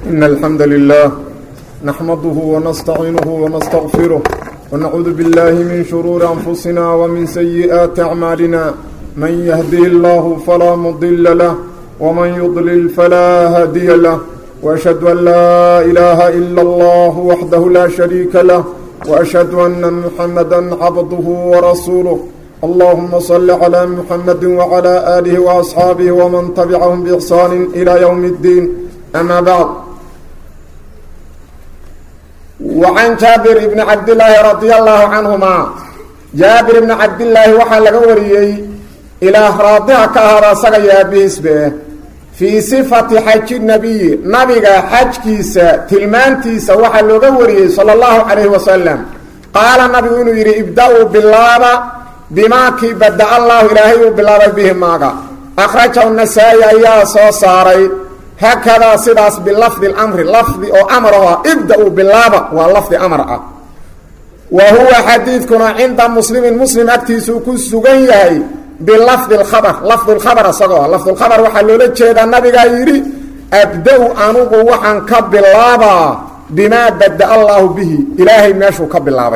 إن الحمد لله نحمده ونستعينه ونستغفره ونعوذ بالله من شرور أنفسنا ومن سيئات أعمالنا من يهده الله فلا مضل له ومن يضلل فلا هادي له وأشهد أن لا إله إلا الله وحده لا شريك له وأشهد أن محمدا عبده ورسوله اللهم صل على محمد وعلى آله وأصحابه ومن تبعهم بإحسان إلى يوم الدين أما بعد وعن جابر بن عبد الله رضي الله عنهما جابر بن عبد الله وحا لغا وريي إلى راضيها كهذا سغيا بيسبه في صفة حج النبي نبي حج كيسا تلمانتيسا وحا لغا وريي صلى الله عليه وسلم قال النبي إنه يري ابدأوا بالله بما كي بدأ الله إلهي بالله به ماغا أخرجه النسائي أيها سو ساري هكذا سداس بلفظ الأمر لفظ أو أمرها ابدأوا بالله ولفظ أمرها وهو حديثكنا عند مسلم مسلم أكتيسو كسوغيه بلفظ الخبر لفظ الخبر صغوا لفظ الخبر وحلو لجيد النبي يري أبدأوا أنوغ وحن كب الله بما بدأ الله به إلهي ماشو كب الله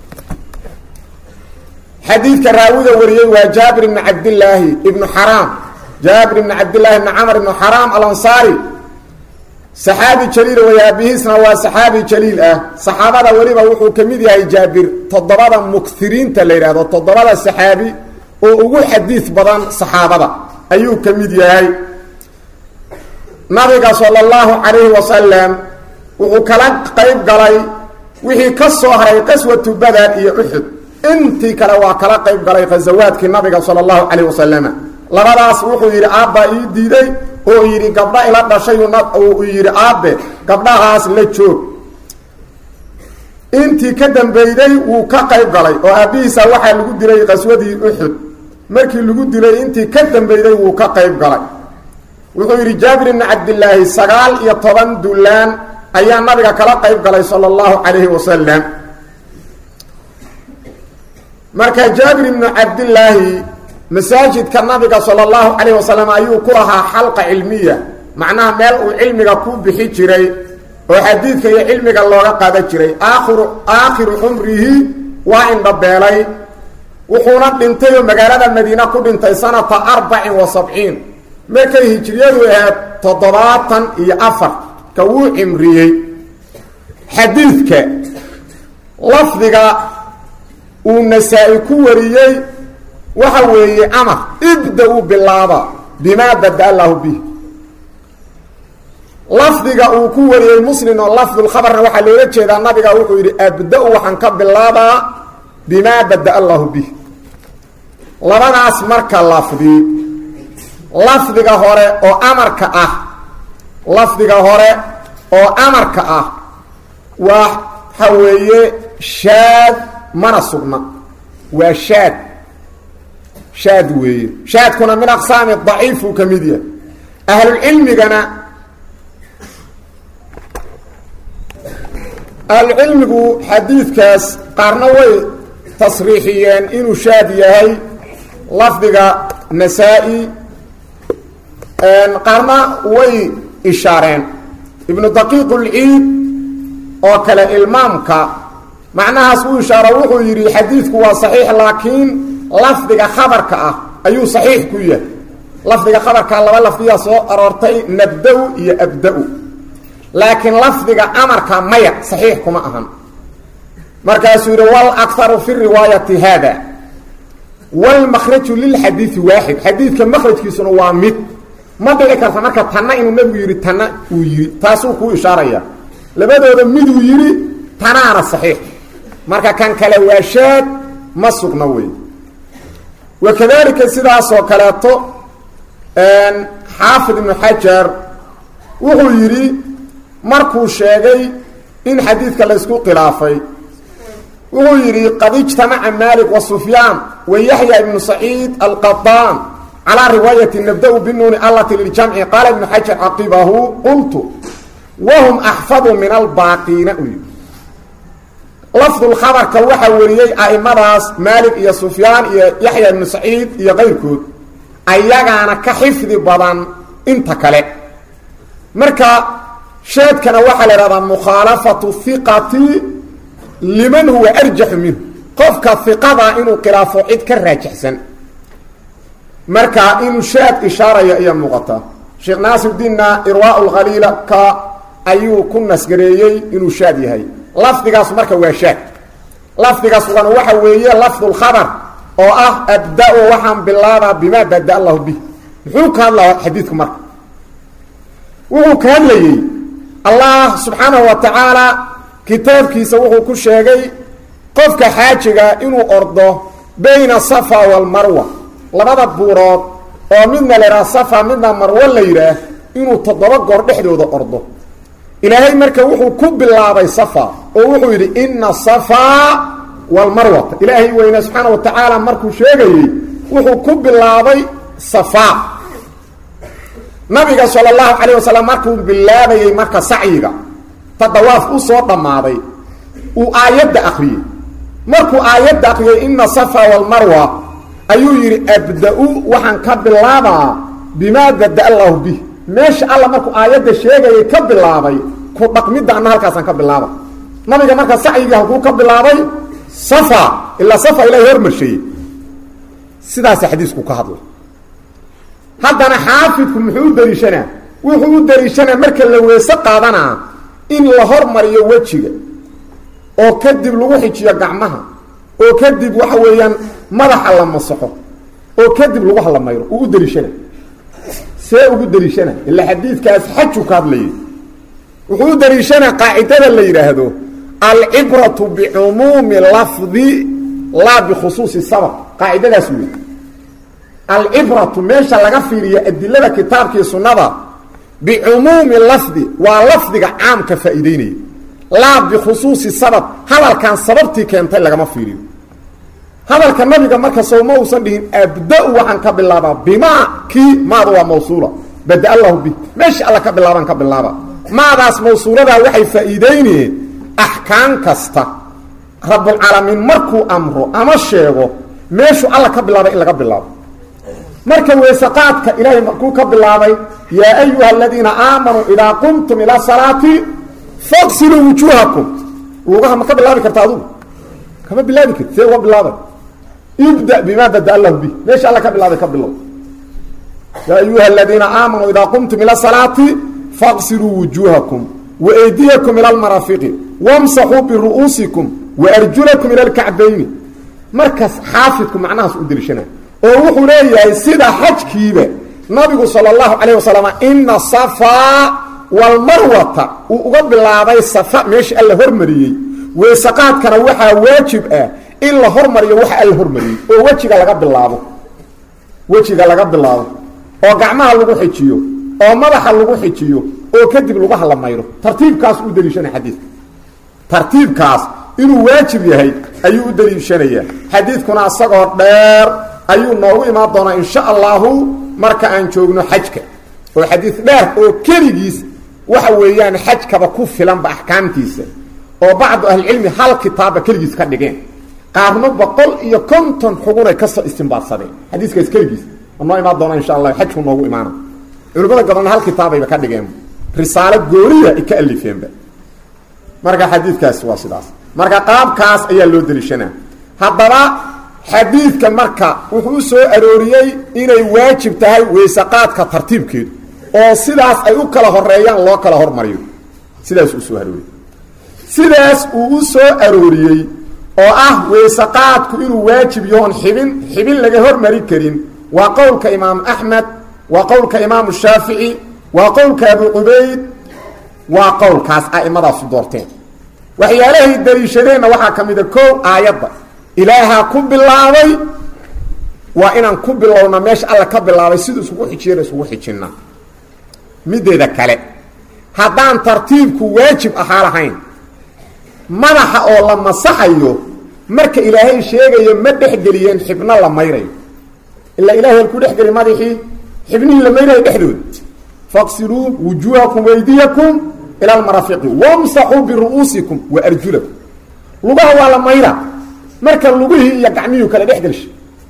حديث كراوي وريي وجابر بن عبد الله ابن حرام جابر بن عبد الله بن عمرو بن حرام الانصاري صحابي جليل ويابيسنا وصحابي جليل اه صحابه وليبا وحو كميد yahay جابر تضبada مكثرين تليرado تضبada صحابي oo ugu xadiis badan saxaabada ayuu kamid yahay nabiga sallallahu alayhi wasallam wuxuu kala qayb galay wixii ka soo haray qaswatu badar iyo uhud intii kale waa kala qayb galay ghazawaadkii nabiga sallallahu alayhi wasallam labadaas wuxuu yidhi aabba ii diiday oo yidhi gabdha ila dhashay uu yidhi aabbe gabdhahaas la joog intii ka dambeyday wuu ka qayb galay oo aabbihiisa waxaa lagu dilay qaswadii uxud markii lagu dilay intii ka dambeyday wuu ka qayb galay wuxuu yidhi jaabir ibni cabdilaahi sagaal iyo toban dulaan ayaa nabiga kala qayb galay sala allahu calayhi wasalam marka jaabir ibnu cabdilaahi masaajidka nabiga sala allahu calayh wasalam ayuu ku lahaa xalqa cilmiya macnaha meel uu cilmiga ku bixi jiray oo xadiidka iyo cilmiga looga qaadan jiray aakhiru aakhiru cumrihi waa indhabeelay wuxuuna dhintay oo magaalada madiine ku dhintay sanata arbacin wa sabciin markay hijriyadu ahayd toddobaatan iyo afar ka wuu cimriyey xadiidka lafdiga uu nasaa-i ku wariyey waxa weeye amar ibda-u bilaaba bimaa bada allahu bih lafdiga uu ku wariyey muslim oo lafdulkhabarna waxaa loola jeedaa nabiga wuxuu yidhi abda-u waxaan ka bilaabaa bimaa bada allahu bih labadaas marka lafdi lafdiga hore oo amarka ah lafdiga hore oo amarka ah waxa weeye shaad mana sugna waa shaad shaad weeye shaadkuna min aqsaami daciif uu ka mid yahay ahlulcilmigana ahlucilmigu xadiidkaas qaarna way tasriixiyeen inuu shaad yahay lafdiga nasaa-i qaarna way ishaareen ibnu daqiiq ulciid oo kale ilmaamka macnahaas uu ishaaro wuxuu yidhi xadiidku waa saxiix laakiin lafdiga khabarka ah ayuu saxiix ku yahay lafdiga khabarkaa laba lafdiyaa soo aroortay nabda-u iyo abda-u laakiin lafdiga amarka maya saxiix kuma ahan markaasuu yidhi wal akaru fi riwaayati haada walmakhraju lilxadiidi waaxid xadiidka makhrajkiisuna waa mid ma dhici karta marka tanna inuu nabigu yidhi tanna uu yidhi taasuu kuu ishaaraya labadooda miduu yidhi tanaana saxiix marka kan kale waa shaad ma sugna wey wakadalika sidaasoo kaleeto xaafid ibnu xajar wuxuu yidhi markuu sheegay in xadiidka laysku khilaafay wuxuu yidhi qad ijtamaca malik wa sufyaan wa yaxya ibnu saciid alqadaan calaa riwaayati nabda-u binuuni allati liljamci qaala ibnu xajar caqibahu qultu wahum axfadu min albaaqiina u yidhi lafdulkhabarka waxaa wariyey a'imadaas maalik iyo sufyaan iyo yaxya ibnu saciid iyo qayrkood ayagaana ka xifdi badan inta kale marka shaadkana waxaa la ihahdaa mukhaalafatu hiqati liman huwa arjaxu minhu qofka hiqada inuu khilaafo cid ka raajixsan marka inuu shaad ishaaraya ayaa muuqata sheekh naasirdiinna irwaa lkhaliila ka ayuu ku nasgareeyey inuu shaad yahay lafdigaas marka waa shaad lafdigaas wana waxa weeye lafdu lkhabar oo ah abda-o waxaan bilaabaa bimaa bada allahu bih muxuu ka hadlaa xadiidku marka wuxuu ka hadlayey allah subxaanahu wa tacaala kitaabkiisa wuxuu ku sheegay qofka xaajiga inuu ordo bayna safa walmarwa labada buurood oo midna la yidhaha safa midna marwo la yidhaah inuu toddoba goor dhexdooda ordo ilaahay marka wuxuu ku bilaabay safa oo wuxuu yidhi ina safaa walmarwata ilaahay weyne subxaana wa tacaala markuu sheegayey wuxuu ku bilaabay safa nabiga sala allahu calayh wasalam markuu bilaabayey marka sacyiga tadawaaf u soo dhammaaday uu aayadda akriyey markuu aayadda akriyey ina safa walmarwa ayuu yidhi abda-u waxaan ka bilaabaa bimaa bada allahu bih meesha alla markuu aayadda sheegayay ka bilaabay ku dhaqmidda anna halkaasaan ka bilaaba nabiga marka sacyigii halkuu ka bilaabay safa ilaa safa ilahay hormarsheeyey sidaasa xadiisku ka hadla haddana xaafidku muxuu u dariishanaa wuxuu u dariishanaa marka la weese qaadanaa in la hormariyo wejiga oo kadib lagu xijiyo gacmaha oo kadib waxa weeyaan madaxa la masaxo oo kadib lagu halamayro uu u dariishana see ugu dariishana ila xadiidkaas xaju ka hadlayay wuxuu u dariishanaa qaacidada la yidhaahdo alcibratu bicumuumi lafdi laa bikhusuusi sabab qaacidadaas wey alcibratu meesha laga fiiriyo adilada kitaabkii sunnada bicumuumi lafdi waa lafdiga caamka faa'iideynaya laa bikhusuusi sabab hadalkan sababtii keentay lagama fiiriyo hadalka nabiga marka sowma uusan dhihin abda-u waxaan ka bilaabaa bimaa kii maada waa mawsuula bada allahu bi meesha alla ka bilaabaan ka bilaaba maadaas mawsuuladaa waxay faa'iideynayeen axkaam kasta rabulcaalamiin markuu amro ama sheego meeshuu alla ka bilaabay in laga bilaabo marka weesaqaadka ilaahay markuu ka bilaabay yaa ayuha aladiina aamanuu idaa qumtum ilaa salaati faqsiluu wujuuhakum lugaha ma ka bilaabi karta adugu kama bilaabi karti see uga bilaabay ibda bimaa bada allahu bi meesha alla ka bilaabay ka bilow yaa ayuha aladiina aamanuu idaa qumtum ila salaati faqsiluu wujuuhakum waeydiyakum ila lmarafiqi wamsaxuu biru'uusikum waarjulakum ila lkacbayni markaas xaafidku macnahaas u deliishana oo wuxuu leeyahay sida xajkiiba nabigu sala allahu calayh wasalam ina safaa walmarwata uu uga bilaabay safa meesha alla hormariyey weesaqaadkana waxaa waajib ah in la hormariyo waxa alla hormariyey oo wejiga laga bilaabo wejiga laga bilaabo oo gacmaha lagu xijiyo oo madaxa lagu xijiyo oo kadib lagu halamayro tartiibkaas u deliishana xadiidka tartiibkaas inuu waajib yahay ayuu u deliishanayaa xadiidkuna isagoo dheer ayuu noogu imaan doonaa insha allahu marka aan joogno xajka oo xadiid dheer oo keligiis waxa weeyaan xajkaba ku filanba axkaamtiisa oo bacdu ahlicilmi hal kitaabba keligiis ka dhigeen qaarno boqol iyo konton xugunay kasoo istimbaadsadeen xadiiskaas keligiis noo imaan doona insha allah xajku noogu imaana culimmada gabalna hal kitaabayba ka dhigeen risaalo gooniya ay ka alifeenba marka xadiidkaas waa sidaas marka qaabkaas ayaa loo deliishanaa haddaba xadiidka marka wuxuu u soo arooriyey inay waajib tahay weysaqaadka tartiibkeedu oo sidaas ay u kala horeeyaan loo kala hormariyo sidaas uu soo arooriyey sidaas uu u soo arooriyey oo ah weysaqaadku inuu waajib yahoon xibin xibin laga hormari karin waa qowlka imaamu axmed waa qowlka imaamu shaafici waa qowlka abu cubayd waa qowlkaas a'imadaasu doorteen waxyaalahay daliishadeenna waxaa ka mida kow aayadda ilaahaa ku bilaabay waa inaan ku bilowna meesha alla ka bilaabay siduu isugu xijiyana isugu xijinna mideeda kale haddaan tartiibku waajib ahaa lahayn madaxa oo la masaxayo marka ilaahay sheegayo ma dhexgeliyeen xibno la mayrayo ilaa ilahay halkuu dhexgeli madaxii xibnihii la mayrayo dhexdooda faqsiluu wujuuhakum waydiyakum ila almarafiqi wamsaxuu biru'uusikum wa arjulakum lugaha waa la mayra marka lugihii iyo gacmihii kala dhex gelshay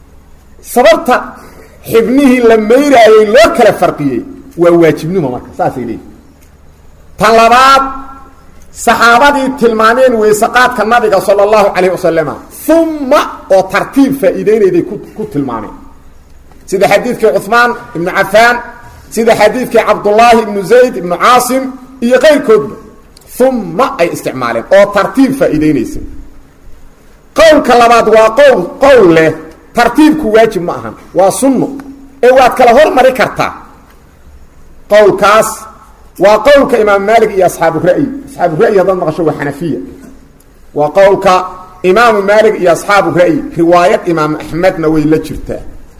sababta xibnihii la mayraayey loo kala farqiyey waa waajibnimo marka saasay leeyihi tan labaad saxaabadii tilmaameen weysaqaadka nabiga sala allahu calayh wasalama uma oo tartiib faa'iideynayday ku tilmaameen sida xadiidkii cuثmaan ibnu cafaan sida xadiidkii cabdullaahi ibnu zayd ibnu caasim iyo qayrkoodba uma ay isticmaaleen oo tartiib faa'iideynaysa qowlka labaad waa qowl qowl leh tartiibku waajib ma ahan waa sunno ee waad kala hormari kartaa qowlkaas waa qowlka imaam maalik iyo asxaabu ra'yi asxaabu ra'yi haddaad maqasho waa xanafiya waa qowlka imaamu maalik iyo asxaabu ra'yi riwaayad imaam axmedna way la jirtaa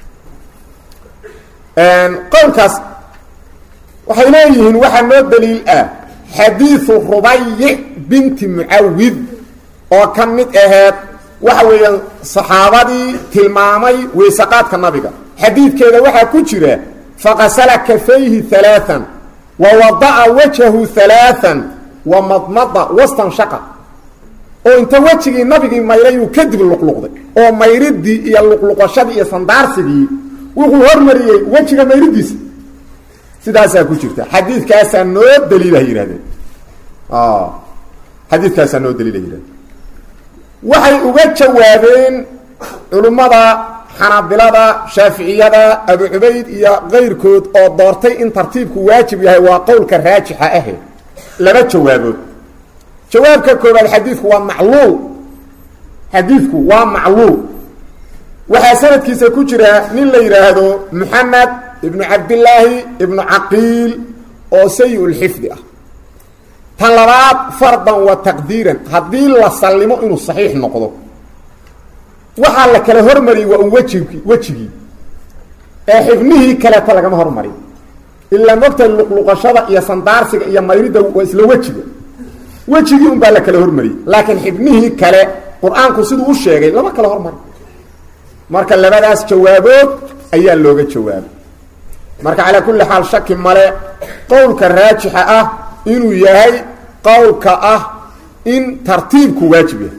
qowlkaas waxay leeyihiin waxaa noo daliil ah xadiidu rubayic binti mucawid oo ka mid aheed waxa weeyaan saxaabadii tilmaamay weysaqaadka nabiga xadiidkeeda waxaa ku jira faqasala kafayhi alaaan wa wada'a wajhahu alaaan wa madmada wastanshaqa oo inta wejigii nabigii mayrayuu kadib luqluqday oo mayridii iyo luqluqashadii iyo sandaarsigii wuxuu hormariyey wejiga mayridiisa sidaasaa ku jirta xadiidkaasaa noo daliila yihahdeen xadiidkaasaa noo daliila yihahdeen waxay uga jawaabeen culimmada xanaabilada shaaficiyada abu cubayd iyo kayrkood oo doortay in tartiibku waajib yahay waa qowlka raajixa ahe laba jawaabood jawaabka koobaad xadiidku waa macluul xadiidku waa macluul waxaa sanadkiisa ku jira nin la yidhaahdo moxamed ibnu cabdillaahi ibnu caqiil oo sayi-ulxifdi ah tan labaad fardan wa taqdiiran haddii la sallimo inuu saxiix noqdo waxaa la kala hormariyey waa un wejigi wejigii ee xibnihii kaleeta lagama hormarin ilaa mogta luqluqashada iyo sandaarsiga iyo mayridda waa isla wejiga wejigii un baa la kala hormariyey laakiin xibnihii kale qur-aanku siduu u sheegay lama kala hormari marka labadaas jawaabood ayaa looga jawaabay marka calaa kulli xaal shaki male qowlka raajixa ah inuu yahay qowlka ah in tartiibku waajib yahay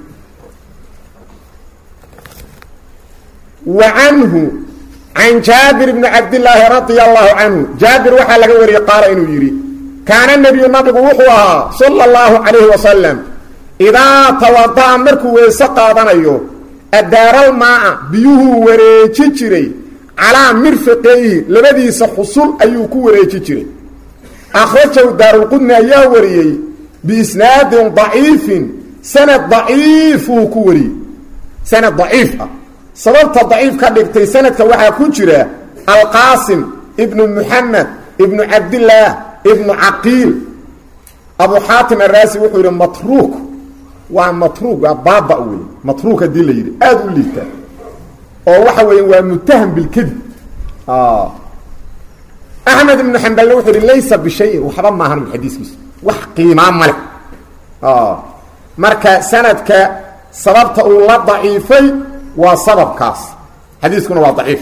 wa canhu can jaabir bni cabdillaahi radia allahu canhu jaabir waxaa laga wariyey qaala inuu yidhi kaana nebiyu nabigu wuxuu ahaa sala allahu calayhi wasalam idaa tawada'a markuu weyse qaadanayo adaaral maa'a biyuhuu wareeji jiray calaa mirfiqeyhi labadiisa xusul ayuu ku wareeji jiray akhrajahu daarulqudni ayaa wariyey biisnaadin daciifin sanad daciifuu ku wariyey sanad daciif ah sababta daciif ka dhigtay sanadka waxaa ku jira alqaasim ibnu muxamed ibnu cabdillaah ibnu caqiil abu xaatim araasi wuxuu yidhi matruuk waa matruuk waa baaba wey matruuk haddii la yidhi aada u liita oo waxa weeya waa mutaham bilkadib axmed ibnu xambalna wuxuu yihi laysa bishayin waxba maahan xadiiskiisu wax qiimaa male marka sanadka sababta uu la daciifay waa sababkaas xadiiskuna waa daciif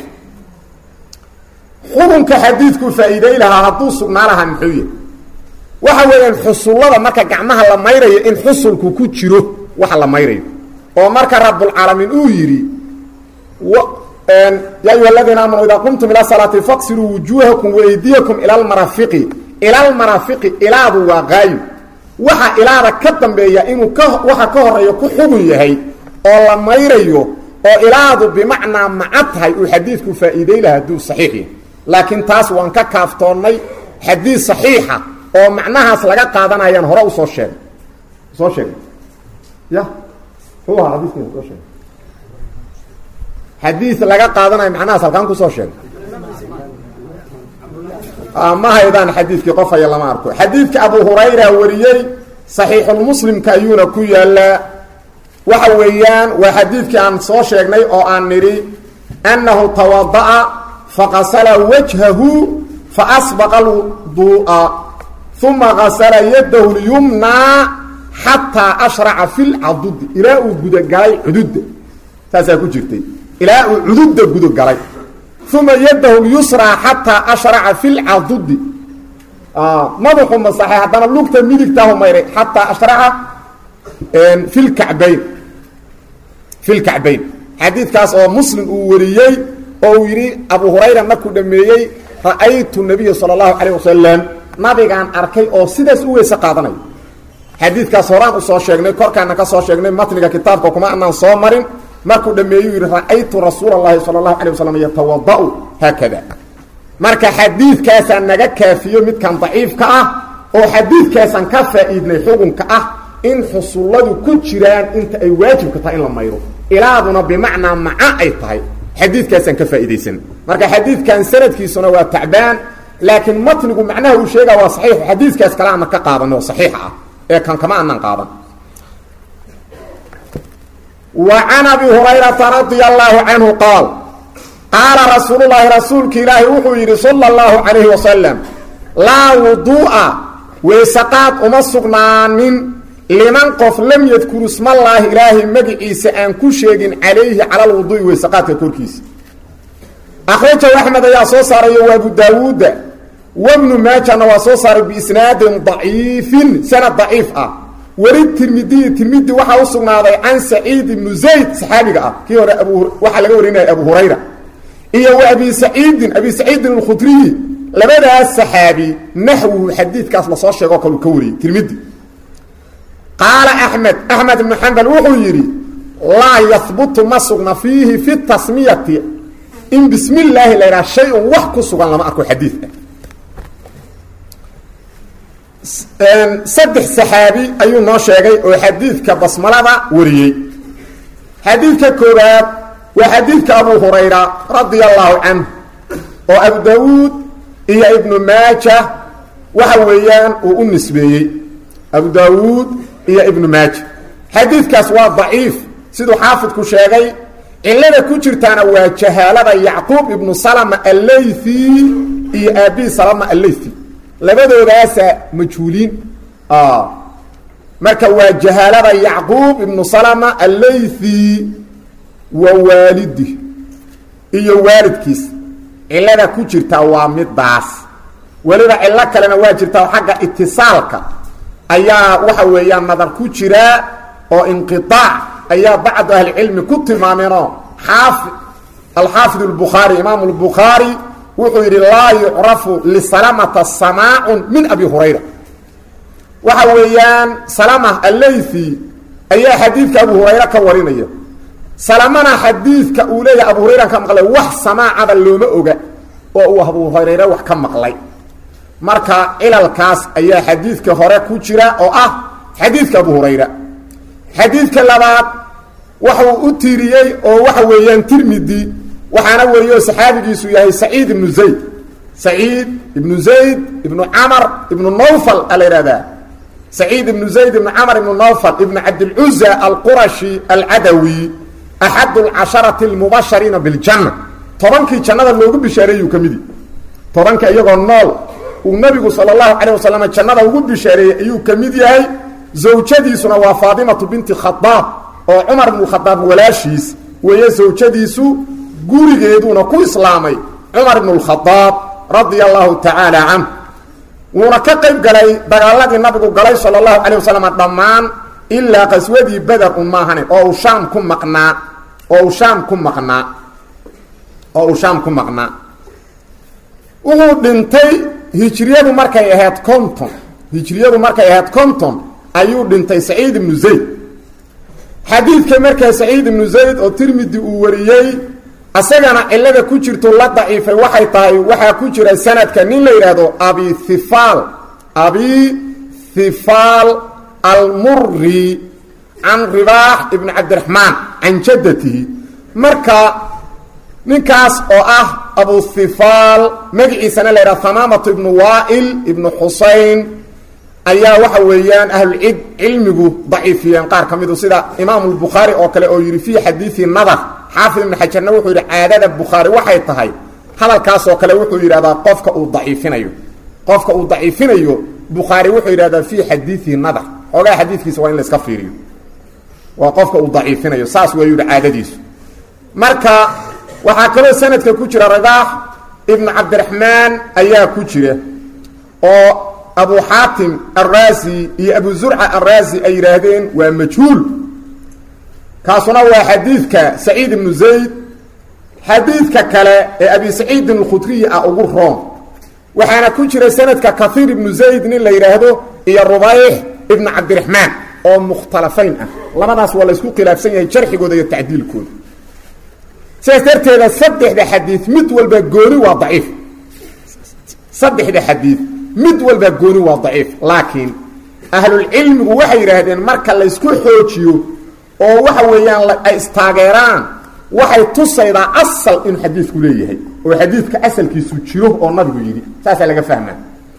xukunka xadiidku faa'iiday lahaa hadduu sugnaa lahaa muxuu yahy waxa weeyaan xusullada marka gacmaha la mayrayo in xusulku ku jiro waxa la mayrayo oo marka rabulcaalamiin uu yidhi ya ayuha aladiina aamanuu idaa qumtum ila salaati faqsiluu wujuuhakum waeydiyakum ila lmarafiqi ila lmarafiqi ilaadu waa qaayo waxa ilaada ka dambeeya inuu ka waxa ka horeeya ku xugun yahay oo la mayrayo oo ilaadu bimacnaa maca tahay uu xadiidku faa'iiday laha hadduu saxiix yahay laakiin taas waan ka kaaftoonnay xadiid saxiixa oo macnahaas laga qaadanayaan hore usoo sheegay soo sheegay ya muxuu ahaa xadiiskeen soo sheegay xadiid laga qaadanayo macnahaas halkaan kusoo sheegay ma haydaan xadiidkii qof haya lama arko xadiidka abu hurayra wariyey saxiixulmuslimka ayuuna ku yaalaa waxa weeyaan waa xadiidkii aan soo sheegnay oo aan nidhi annahu tawada'a faqasala wajhahu faasbaqa alwuduu'a uma qasala yadahu lyumnaa xataa ashraca fi lcadudi ilaa uu gudagalay cududda saasaa ku jirtay ilaa uu cududda gudagalay uma yadahu lyusraa xataa ashraca fi lcadudi madaxu masaxay haddana lugta midigtaahu mayray xataa ashraca fi lkacbayn fi lkacbayn xadiidkaas oo muslim uu wariyey oo uu yidhi abu hurayra markuu dhameeyey ra'aytu nabiya sala allahu calayh wasalam nabigaan arkay oo sidaas u weyse qaadanayo xadiidkaas horaan usoo sheegnay korkaana ka soo sheegnay matniga kitaabka kuma anaan soo marin markuu dhameeyuu yidhi ra-aytu rasuula اllahi salى اlahu alيه waslm yatawada'u haakada marka xadiidkaasaa naga kaafiyo midkan daciifka ah oo xadiidkaasaan ka faa'iidnay xukunka ah in xusulladu ku jiraan inta ay waajibka tahay in la mayro ilaaduna bimacnaa maca ay tahay xadiidkaasaan ka faa'iidaysan marka xadiidkan sanadkiisuna waa tacbaan laakiin matnigu macnaha uu sheega waa saxiix xadiidkaas kale ana ka qaadan oo saxiix ah ee kan kama aanan qaadan wa can abi hurayrata radia allaahu canhu qaal qaala rasuululaahi rasuulka ilaahi wuxuu yidhi sala allahu calayhi wasalam laa wuduu'a weysaqaad uma sugnaanin liman qof lam yadkuru ismallaahi ilaahay magiciisa aan ku sheegin calayhi cala lwuduu'i weysaqaadka korkiisa akhrajahu axmed ayaa soo saarayo waa abu daawuudda wabnu maajana waa soo saaray biisnaadin daciifin sanad daciif ah weli tirmidiyi tirmidi waxaa u sugnaaday can saciid ibnu zayd saxaabiga ah kii hore abu waxaa laga warinaya abu hurayra iyo wa abi saciidin abi saciidin alkhudriyi labadaas saxaabi naxwuhu xadiidkaas lasoo sheegoo kale uu ka wariyey tirmidi qaala axmed axmed ibnu xambal wuxuu yidhi laa yahbutu ma sugna fiihi fi tasmiyati in bismi illaahi la ydhaha shay-un wax ku sugan lama arko xadiidka saddex saxaabi ayuu noo sheegay oo xadiidka basmalada wariyey xadiidka koobaad waa xadiidka abu hurayra radia allaahu canhu oo abu daawuud iyo ibnu maaja waxa weeyaan uu u nisbeeyey abu daawuud iyo ibnu maaja xadiidkaas waa daciif siduu xaafidku sheegay cilada ku jirtaana waa jahaalada yacquub ibnu salama allaythi iyo aabii salama allaythi labadoodaasa majhuuliin marka waa jahaalada yacquub ibnu salama allaythi wa waalidi iyo waalidkiis cilada ku jirtaa waa midaas weliba cillo kalena waa jirtaa xagga itisaalka ayaa waxa weeyaan nadar ku jiraa oo inqiaac ayaa bacdu ahlicilmi ku tilmaameenoo xaafi alxaafid اlbukhaari imaamu اlbukhaari wuxuu yidhi laa yucrafu lisalamata samaacun min abi hurayra waxa weeyaan salama allaythi ayaa xadiidka abu hurayra ka warinaya salamana xadiidka uu leeyahay abu hurayra ka maqlay wax samaacaba looma oga oo uu abu hurayre wax ka maqlay marka cilalkaas ayaa xadiidka hore ku jira oo ah xadiidka abu hurayra xadiidka labaad waxuu u tiiriyey oo waxa weeyaan tirmidi waxaana wariyo saxaabigiisu yahay saciid ibnu zayd saciid ibnu zayd ibnu camar ibnu nawfal a la ihahdaa saciid ibnu zayd ibnu camar ibnu nawfal ibnu cabdilcuza alqurashi alcadawi axad alcasharati almubashariina biljanna tobankii jannada loogu bishaareeyuu ka midi tobanka iyagoo nool uu nabigu sala allahu calayh wasalam jannada ugu bishaareeyey ayuu ka mid yahay zawjadiisuna waa faatimatu binti khadaab oo cumar ibnu khadaab walaashiis weeye zawjadiisu gurigeeduuna ku islaamay cumar ibnu lkhadaab radia allahu tacaala canh wuuna ka qayb galay dagaaladii nabigu galay sala allahu calayh wasalam dhammaan ilaa qaswadii beder un maahane oo uu shaam ku maqnaa oo uu shaam ku maqnaa oo uu shaam ku maqnaa wuxuu dhintay hijriyadu markay ahayd conton hijriyadu markay ahayd conton ayuu dhintay saciid ibnu zayd xadiidka markaa saciid ibnu zayd oo tirmidi uu wariyey asagana cilada ku jirto la daciifay waxay tahay waxaa ku jira sanadka nin la yidhaahdo abi thifaal abi thifaal almuri can ribaax ibni cabdiraxmaan can jaddatihi marka ninkaas oo ah abu thifaal magaciisana la yidhahdo hamaamatu ibnu waail ibnu xusayn ayaa waxa weeyaan ahlulcid cilmigu daciifiyeen qaar ka midu sida imaamu lbukhaari oo kale oo yidhi fii xadiidi nadar xaafid ibnu xajarna wuxuu yidhi caadada bukhaari waxay tahay hadalkaasoo kale wuxuu yidhahdaa qofka uu daciifinayo qofka uu daciifinayo bukhaari wuxuu yidhahdaa fii xadiidi nadar xoogaa xadiidkiisa waa in la iska fiiriyo waa qofka uu daciifinayo saas waa yidhi caadadiisu marka waxaa kaloo sanadka ku jira ribaax ibnu cabdiraxmaan ayaa ku jira oo abu xaatim arraasi iyo abu zurca arraasi ay yidhaahdeen waa majhuul kaasuna waa xadiidka saciid ibnu zayd xadiidka kale ee abi saciidin alkhudriyi ah ugu roon waxaana ku jira sanadka kaiir ibnu zayd nin la yidhaahdo iyo rubayx ibnu cabdiraxmaan oo mukhtalafayn ah labadaas waa la isku khilaafsan yahay jarxigooda iyo tacdiilkooda sidaas darteeda saddexda xadiid mid walba gooni waa daciif saddexda xadiid mid walba gooni waa daciif laakiin ahlulcilmigu waxay yidhaahdeen marka laysku xoojiyo oo waxa weeyaan ay istaageeraan waxay tusaydaa asal inuu xadiidku leeyahay oo xadiidka asalkiisu jiro oo nabigu yidhi saasaa laga fahmaa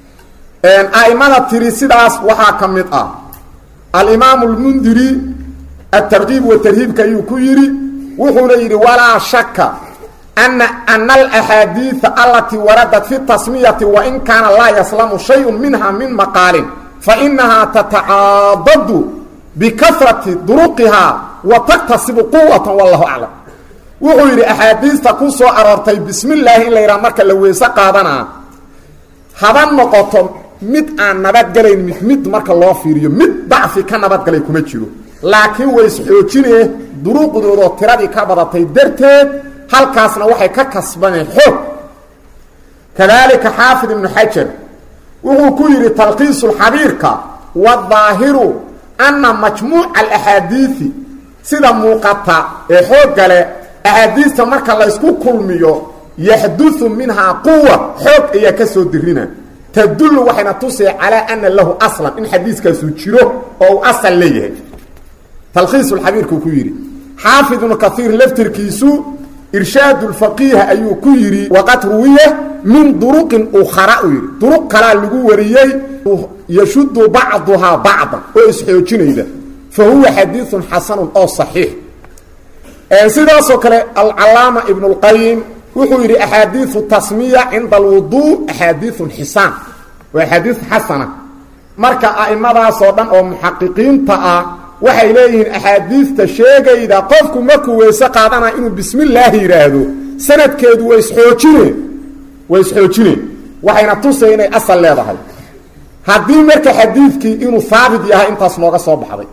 a'imada tiri sidaas waxaa ka mid ah alimaamu lmundiri atarkiib wa tarhiibka ayuu ku yidhi wuxuuna yidhi walaa shaka ana ana alaxaadiida alatii waradat fi tasmiyati wain kaana laa yaslamu shayun minha min maqaalin fainahaa tatacaadadu bikafrati duruqihaa wa taktasibu quwata wallahu aclam wuxuu yidhi axaadiista ku soo aroortay bismi llaahi in la yidhaha marka la weyse qaadanaa haba noqoto mid aan nabadgelayn mid mid marka loo fiiriyo mid dacfi ka nabadgalay kuma jiro laakiin way isxoojinee duruuqdoodoo tiradii ka badatay darteed halkaasna waxay ka kasbaneen xoog kadaalika xaafid ibnu xajar wuxuu ku yidhi talkiisulxabiirka wadaahiru ana majmuuca alaxaadiidi sida muuqata ee xooggale axaadiista marka la ysku kulmiyo yaxduثu minhaa quwa xoog ayaa ka soo dirina tadullu waxayna tusee calaa ana lahu aslan in xadiiskaasu jiro oo uu asal leeyahay talkhiisulxabiirkuu ku yidhi xaafid ibnu kaiir laftirkiisu irshaad اfaqiih ayuu ku yidhi waqad ruwiya min duruqin ukhara uu yidhi duruq kalaa lagu wariyey yashudu bacduhaa bacdan oo isxoojinayda fa huwa xadiiثun xasanun oo صaxiix sidaasoo kale alcalaama ibn اlqayim wuxuu yidhi axaadiiu tasmiya cinda alwudu axaadiiun xisaan waa axaadiis xasana marka a'imadaasoo dhan oo muxaqiqiinta ah waxay leeyihiin axaadiista sheegayda qofku markuu weyse qaadana inuu bismi illaahi yidhaahdo sanadkeedu way isxoojineen way isxoojineen waxayna tusay inay asal leedahay haddii marka xadiidkii inuu haabit yahay intaas nooga soo baxday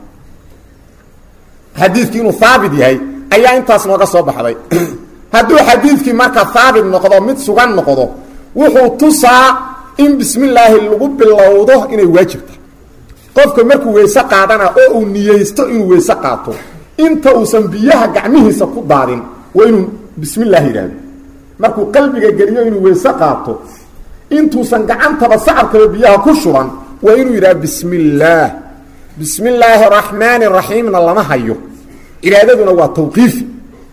xadiidkii inuu haabit yahay ayaa intaas nooga soo baxday hadduu xadiidkii marka haabit noqdo mid sugan noqdo wuxuu tusaa in bismi illaahi lagu bilowdo inay waajibta qofka markuu weyse qaadana oo uu niyeysto inuu weyse qaato inta uusan biyaha gacmihiisa ku daadin waa inuu bismi illaahi yidhaahdo markuu qalbiga geliyo inuu weyse qaato intuusan gacantaba sacabkaba biyaha ku shuban waa inuu yidhaha bismi illaah bismi illaahi araxmaani raxiimna lama hayo cibaadaduna waa tawqiifi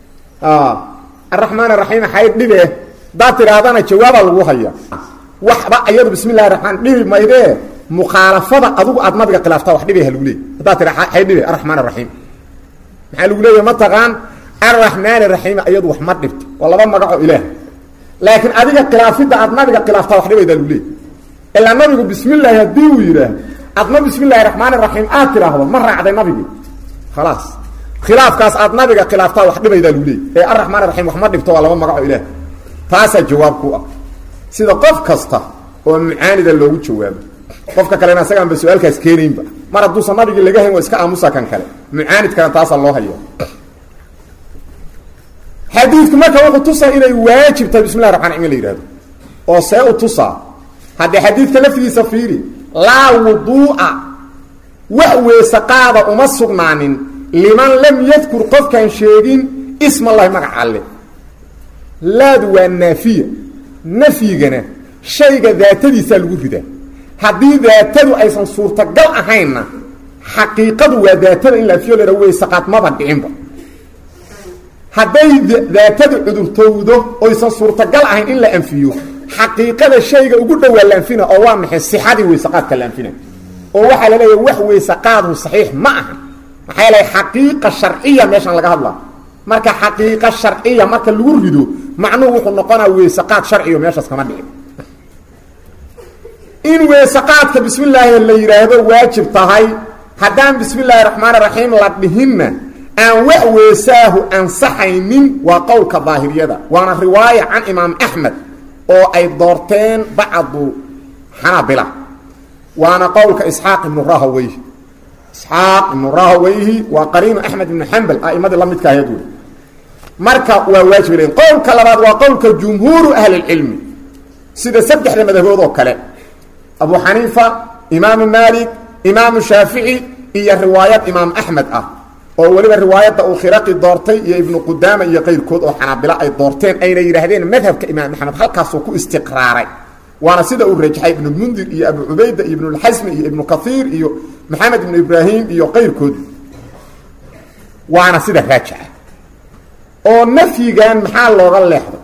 araxmaan araxiim xay dhibe hadaad tidhaahdana jawaabaa lagu haya waxba ayadu bismi illahi raxmaan dhibi maydee mukhaalafada adugu aad nabiga khilaaftaa wax dhibay ha lagu leeyay haddaad tidha xay dhibe araxmaan araxiim maxaa lagu leeyahy mataqaan arraxmaan araxiim ayadu wax ma dhibto waa laba magacoo ilaah laakiin adiga khilaafidda aad nabiga khilaaftaa wax dhibaydaa lagu leeyay ilaa nabigu bismi illaahi haddii uu yidhaah adna bismi illahi raxmaan raxiim aad tidhaahdo ma raacday nabigii khalaas khilaafkaas aad nabiga khilaaftaa wax dhibaydaa lagu leeyay ee arraxmaan raxiim wax ma dhibto waa laba magacoo ilaah taasaa jawaab ku ah sida qof kasta oo mucaanida loogu jawaabo qofka kalena asagaanba su-aalkaas keenaynba mar hadduusan nabigii laga hayn waa iska aamusa kan kale mucaanidkana taasaa loo haya xadiidku marka wuxuu tusaa inay waajib tahay bismi llahi raxman raxim in la yihahdo oo see u tusaa haddee xadiidka laftigiisa fiiri laa wuduu'a wax weese qaada uma sugnaanin liman lam yadkur qofkaan sheegin isma allahi magaca alle laadu waa naafiya nafyigana shayga daatadiisaa lagu ridaa haddii daatadu aysan suurtagal ahaynna xaqiiqadu waa daatada in la afiyo laa weysaqaad maba dhicinba hadday daatadu cudurtowdo oysan suurtagal ahayn in la anfiyo xaqiiqada shayga ugu dhowaa la anfina oo waa maxay sixadii weysaqaadka la anfina oo waxaa la leeyahay wax weysaqaadhu saxiix ma aha maxaa yeelay xaqiiqa sharciya meeshaan laga hadlaa marka xaqiiqa sharciya marka lagu rido macnuhu wuxuu noqonaa weysaqaad sharciyo meeshaas kama dhicin in weysaqaadka bismi illaahi la yidhaahdo waajib tahay haddaan bismi illaahi raxmaan raxiim la dhihinna aan wax weesaahu ansaxaynin waa qowlka daahiriyada waana riwaaya can imaam axmed oo ay doorteen bacdu xanaabila waana qowlka isxaaq ibnu rahaweyh isxaaq ibnu rahaweyhi waa qariinu axmed ibnu xambal a'imadii la midka ahayd wey marka waa waajib leyn qowlka labaad waa qowlka jumhuuru ahlilcilmi sida saddexda madhabood oo kale abu xaniifa imaamu maalik imaamu shaafici iyo riwaayad imaam axmed ah oo weliba riwaayadda uu khiraqi doortay iyo ibnu qudaama iyo qayrkood oo xanaabilo ay doorteen ayna yidhaahdeen madhabka imaam axmed halkaasuu ku istiqraaray waana sida uu rajaxay ibnulmundir iyo abu cubayda iyo ibnulxasmi iyo ibnu kaiir iyo maxamed ibnu ibraahim iyo qayrkood waana sida raajixa oo nafyigan maxaa looga leexday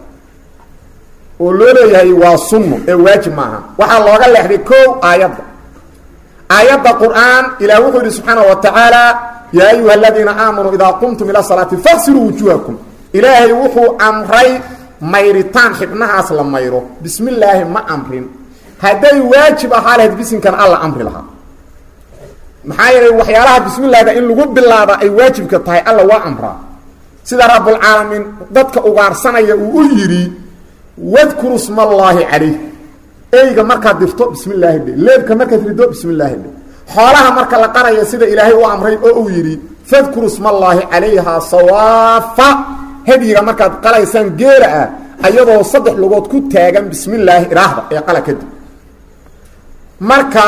oo loo leeyahay waa sunno ee waajib maaha waxaa looga leexday kow aayadda aayadda qur'aan ilah wuxuu yidhi subxaanaه wa tacaala yaa ayuha aladiina aamanuu idaa qumtum ila salaati faqsiluu wujuhakum ilaahay wuxuu amray mayritaan xibnahaas la mayro bismi illaahi ma amrin hadday waajib ahaa lahayd bisinkan alla amri lahaa maxaa yeelay waxyaalaha bismi llahda in lagu bilaaba ay waajibka tahay alla waa amraa sida rabbulcaalamiin dadka ugaarsanaya uu u yidhi wadkuru sma allaahi calayh eyga markaad dirto bismi llaahi dhe leebka markaad rido bismi llaahi dhe xoolaha marka la qarayo sida ilaahay u amray oo uu yidhi fadkuru sma allaahi calayha sawaafa hadyiga markaad qalaysaan geela ah ayadoo saddex lugood ku taagan bismi llaahi iraahda ee qala kadib marka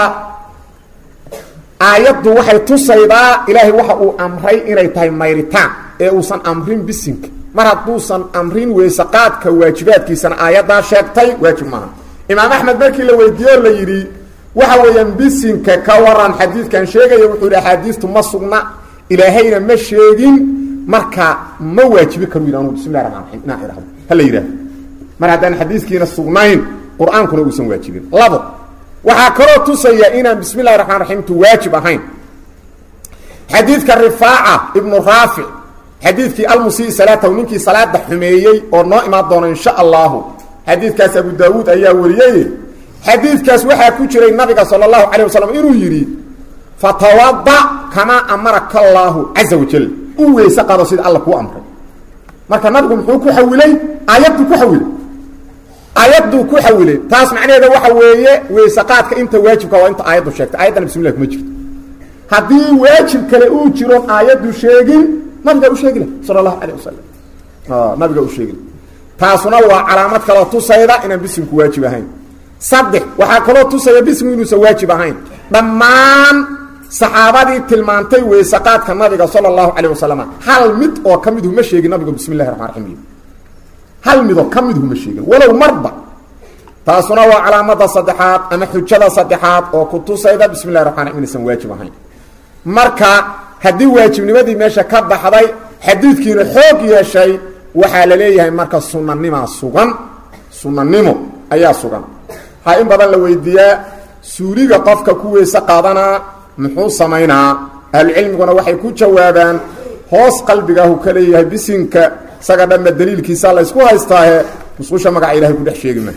aayaddu waxay tusaydaa ilaahay waxa uu amray inay tahay mayritaan ee uusan amrin bisinka mar hadduusan amrin weysaqaadka waajibaadkiisana aayaddaa sheegtay waajib maaha imaam axmed markii la weydiiye o la yidhi waxa weeyaan bisinka ka waran xadiidkan sheegaya wuxuu yidhi axaadiistu ma sugna ilaahayna ma sheegin marka ma waajibi karu yidhi anugu bismillahi raxmaan raxiim inaan idhahdo hala yidhahdo mar haddaan xadiiskiina sugnayn qur-aankuna uusan waajibin labo waxaa kaloo tusaya inaan bismi llahi raxmaan raxiimtu waajib ahayn xadiidka rifaaca ibnu raafic xadiidkii almusii salaatahu ninkii salaada xumeeyey oo noo imaan doona insha allahu xadiidkaas abu daawuud ayaa wariyey xadiidkaas waxaa ku jiray nabiga sala allahu calayh wasalam inuu yidhi fatawada kamaa amaraka allaahu caza wajal u weyse qado sida alla kuu amray marka nabigu muxuu ku xawilay aayadduu ku xawilay aayadduu ku xawilay taas macnaheeda waxa weeye weyse qaadka inta waajibka waa inta aayaddu sheegtay ayaddana bismillah kuma jirto haddii waajib kale uu jiron aayaddu sheegin nabigaa u sheegi lah sala allahu calayh wasalam nabigaa u sheegi lah taasuna waa calaamad kaloo tusayda inaan bisminku waajib ahayn saddex waxaa kaloo tusaya bismigu inuusan waajib ahayn dhammaan saxaabadii tilmaantay weysaqaadka nabiga sala allahu calayh wasalam hal mid oo ka midhu ma sheegin nabigu bismi llahi raxmaan raxiim hal midoo ka midhu ma sheegin walow marba taasuna waa calaamada saddexaad ama xujada saddexaad oo ku tusayda bismi llahi raxman raxim inaysan waajib ahayn marka haddii waajibnimadii meesha ka baxday xadiidkiina xoog yeeshay waxaa la leeyahay marka sunanimaa sugan sunanimo ayaa sugan waxaa in badan la weydiiyaa suuliga qofka ku weyse qaadanaa muxuu samaynaa ahlucilmiguna waxay ku jawaabaan hoos qalbigaahu ka leeyahay bisinka isaga dhanba daliilkiisa la ysku haystaahe musqusha magaca ilahay ku dhex sheegi ma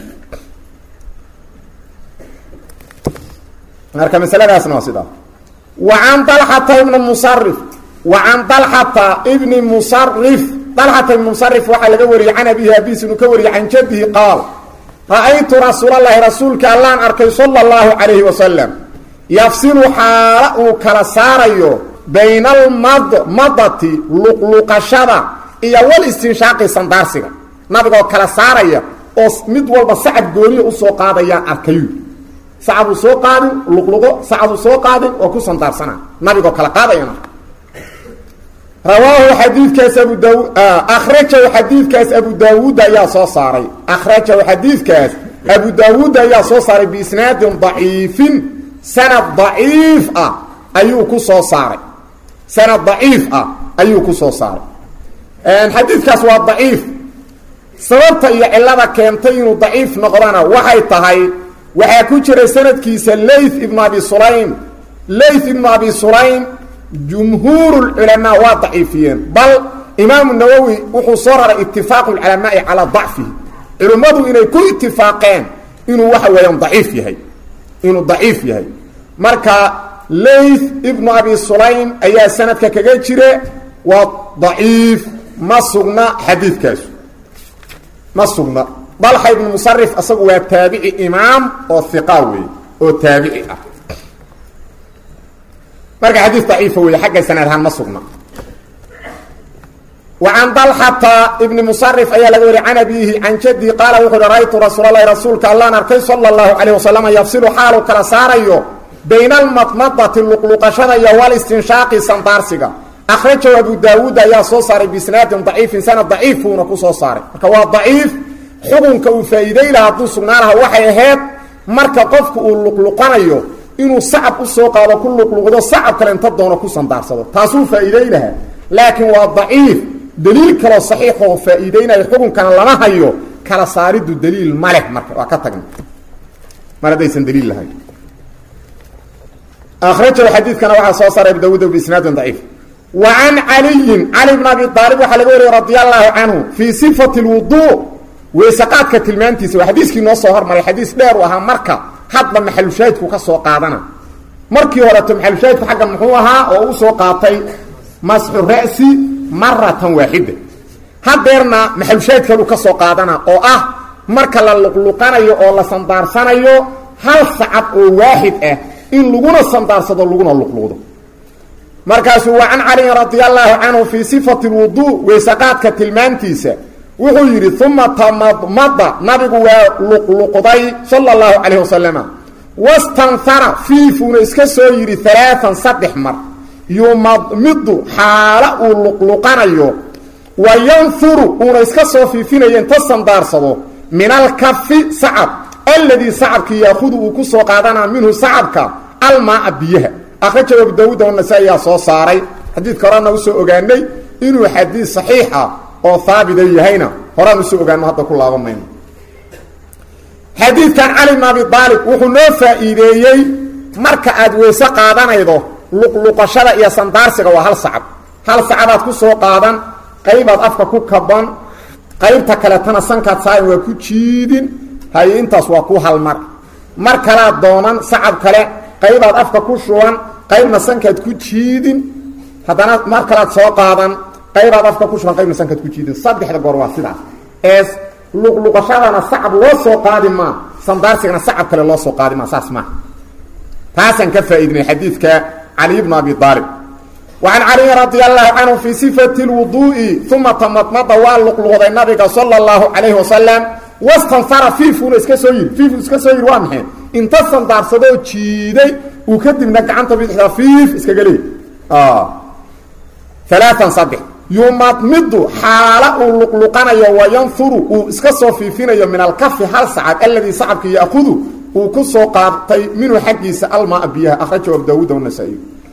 marka masaladaasna waa sidaa wa can dalxata ibni musarif wa can dalxata ibni musarif dalxata ibni musarif waxaa laga wariyey can abihi abiis inuu ka wariyey can jaddihi qaal ra-aytu rasuulallaahi rasuulka allaan arkay sala allahu calayhi wasalam yafsilu xaala uu kala saarayo bayna almadmadati luqluqashada iyo wal istinshaaqi sandaarsiga nabigoo kala saaraya oo mid walba sacab gooniya usoo qaadayaan arkayu sacabuu soo qaadin luqluqo sacabuu soo qaadin oo ku sandaarsana nabigoo kala qaadayana rawaahu xadiidkaas abu daawud akhrajahu xadiidkaas abu daawuud ayaa soo saaray akhrajahu xadiidkaas abu daawuud ayaa soo saaray biisnaadin daciifin sanad daciif ah ayuu ku soo saaray sanad daciif ah ayuu ku soo saaray xadiidkaas waa daciif sababta iyo cilada keentay inuu daciif noqdana waxay tahay waxaa ku jira sanadkiisa layth ibnu abi sulaym layth ibnu abi sulaym jumhuur culamaa waa daciifiyeen bal imaamu nawowi wuxuu soo raray itifaaqu lculamaai calaa dacfihi culimmadu inay ku itifaaqeen inuu waxa weeyaan daciif yahay inuu daciif yahay marka layth ibnu abi sulaym ayaa sanadka kaga jira waa daciif ma sugna xadiidkaasu ma sugna dalxa ibnu musarif asagu waa taabici imaam oo hiqa weeye oo taabici ah marka xadiis daciifa weeye xagga sanad ahaan ma sugna وعن طلحة بن مصرف ayaa laga wari can abihi can jadii qaala wuxu uhi ra'aytu rasuul اlahi rasuulka allaan arkay salى الlahu عalيه wasalam yafsilu xaalu kala saarayo bayna almadmadati luqluqashada iyo walistinshaaqi sandaarsiga akhrajahu abu daawuud ayaa soo saaray bisnaadin daciifin sanad daciifuuna ku soo saaray marka waa daciif xukunka uu faa'iiday laha hadduu sugnaa laha waxay ahayd marka qofku uu luqluqanayo inuu sacab u soo qaado ku luqluqdo sacab kale inta doono ku sandaarsado taasuu faa'iiday lahaa laakiin waa daciif daliil kaloo saxiixoo faa'iideynaya xukunkana lama hayo kala saaridu daliil ma leh marka waa ka tagna mar haddaysan daliil lahayn akhrajahu xadiidkana waxaa soo saaray abu dawuud biisnaadin daciif wa can caliyin cali bn abi aalib waxaa laga wariyey radi allahu canhu fii sifati lwuduu weysaqaadka tilmaantiisa waa xadiiskii noo soo hormaray xadiis dheer u ahaa marka hadba maxalushaahidku ka soo qaadana markii horeto maxalushaahidku xaggan muxuu ahaa oo u soo qaatay masxu ra'si maratan waaxida hadeerna maxalushaahidkalu ka soo qaadana oo ah marka la luqluqanayo oo la sandaarsanayo hal sacab oo waaxid ah in laguna sandaarsado laguna luqluqdo markaasuu waa can caliyin radi allahu canhu fii sifati lwuduu weysaqaadka tilmaantiisa wuxuu yidhi uma tamadmada nabigu waa luqluqday sala allahu calayh wasalama wastanhara fiifuuna iska soo yidhi alaaan saddex mar yumadmidu xaala uu luqluqanayo wa yanhuru uuna iska soo fiifinayo inta sandaarsado min alkafi sacab alladii sacabkii yaahudu uu ku soo qaadanaa minhu sacabka almaaa biyaha akhrajahu abu daawuud wanasa-iyaa soo saaray xadiidka horena usoo ogaanay inuu xadiis saxiixa oo haabida yahayna horaan usoo ogaano hadda ku laaban mayno xadiidkan cali bn abi aalib wuxuu noo faa'iideeyey marka aad weyse qaadanaydo luqluqashada iyo sandaarsiga waa hal sacab hal sacabaad ku soo qaadan qaybaad afka ku kaban qaybta kaletana sankaad saayan waa ku jiidin haye intaas waa ku halmar mar kalaad doonan sacab kale qaybaad afka ku shuban qaybna sankaad ku jiidin haddana mar kalaad soo qaadan qaybaad afka ku shuban qaybna sankaad ku jiidin saddexda goor waa sidaas ee luqluqashadana sacab loo soo qaadi maa sandaarsigana sacab kale loo soo qaadi maa saas maaha taasaan ka faa'iidinay xadiidka cali bn abi aalib وعن علي رضي الله عنه في صفة الوضوء ثم تمضمض waa لqلqday nabiga صلى الله عليه وسلم واstنفر فيfuna iska soo yiri فيf iska soo yiri waa maxay inta sandaarsadoo jiiday uu kadibna gacanta bidixda فيif iskaga leey ثaلاثا صدح yumadmidu xaala uu luqluqanayo wayanfuru uu iska soo fiifinayo min alkafi hal sacab aladii sacabka yaakudu uu ku soo qaatay minhu xaggiisa almaa biyaha akhrajahu abu daawuud wanasaa-iy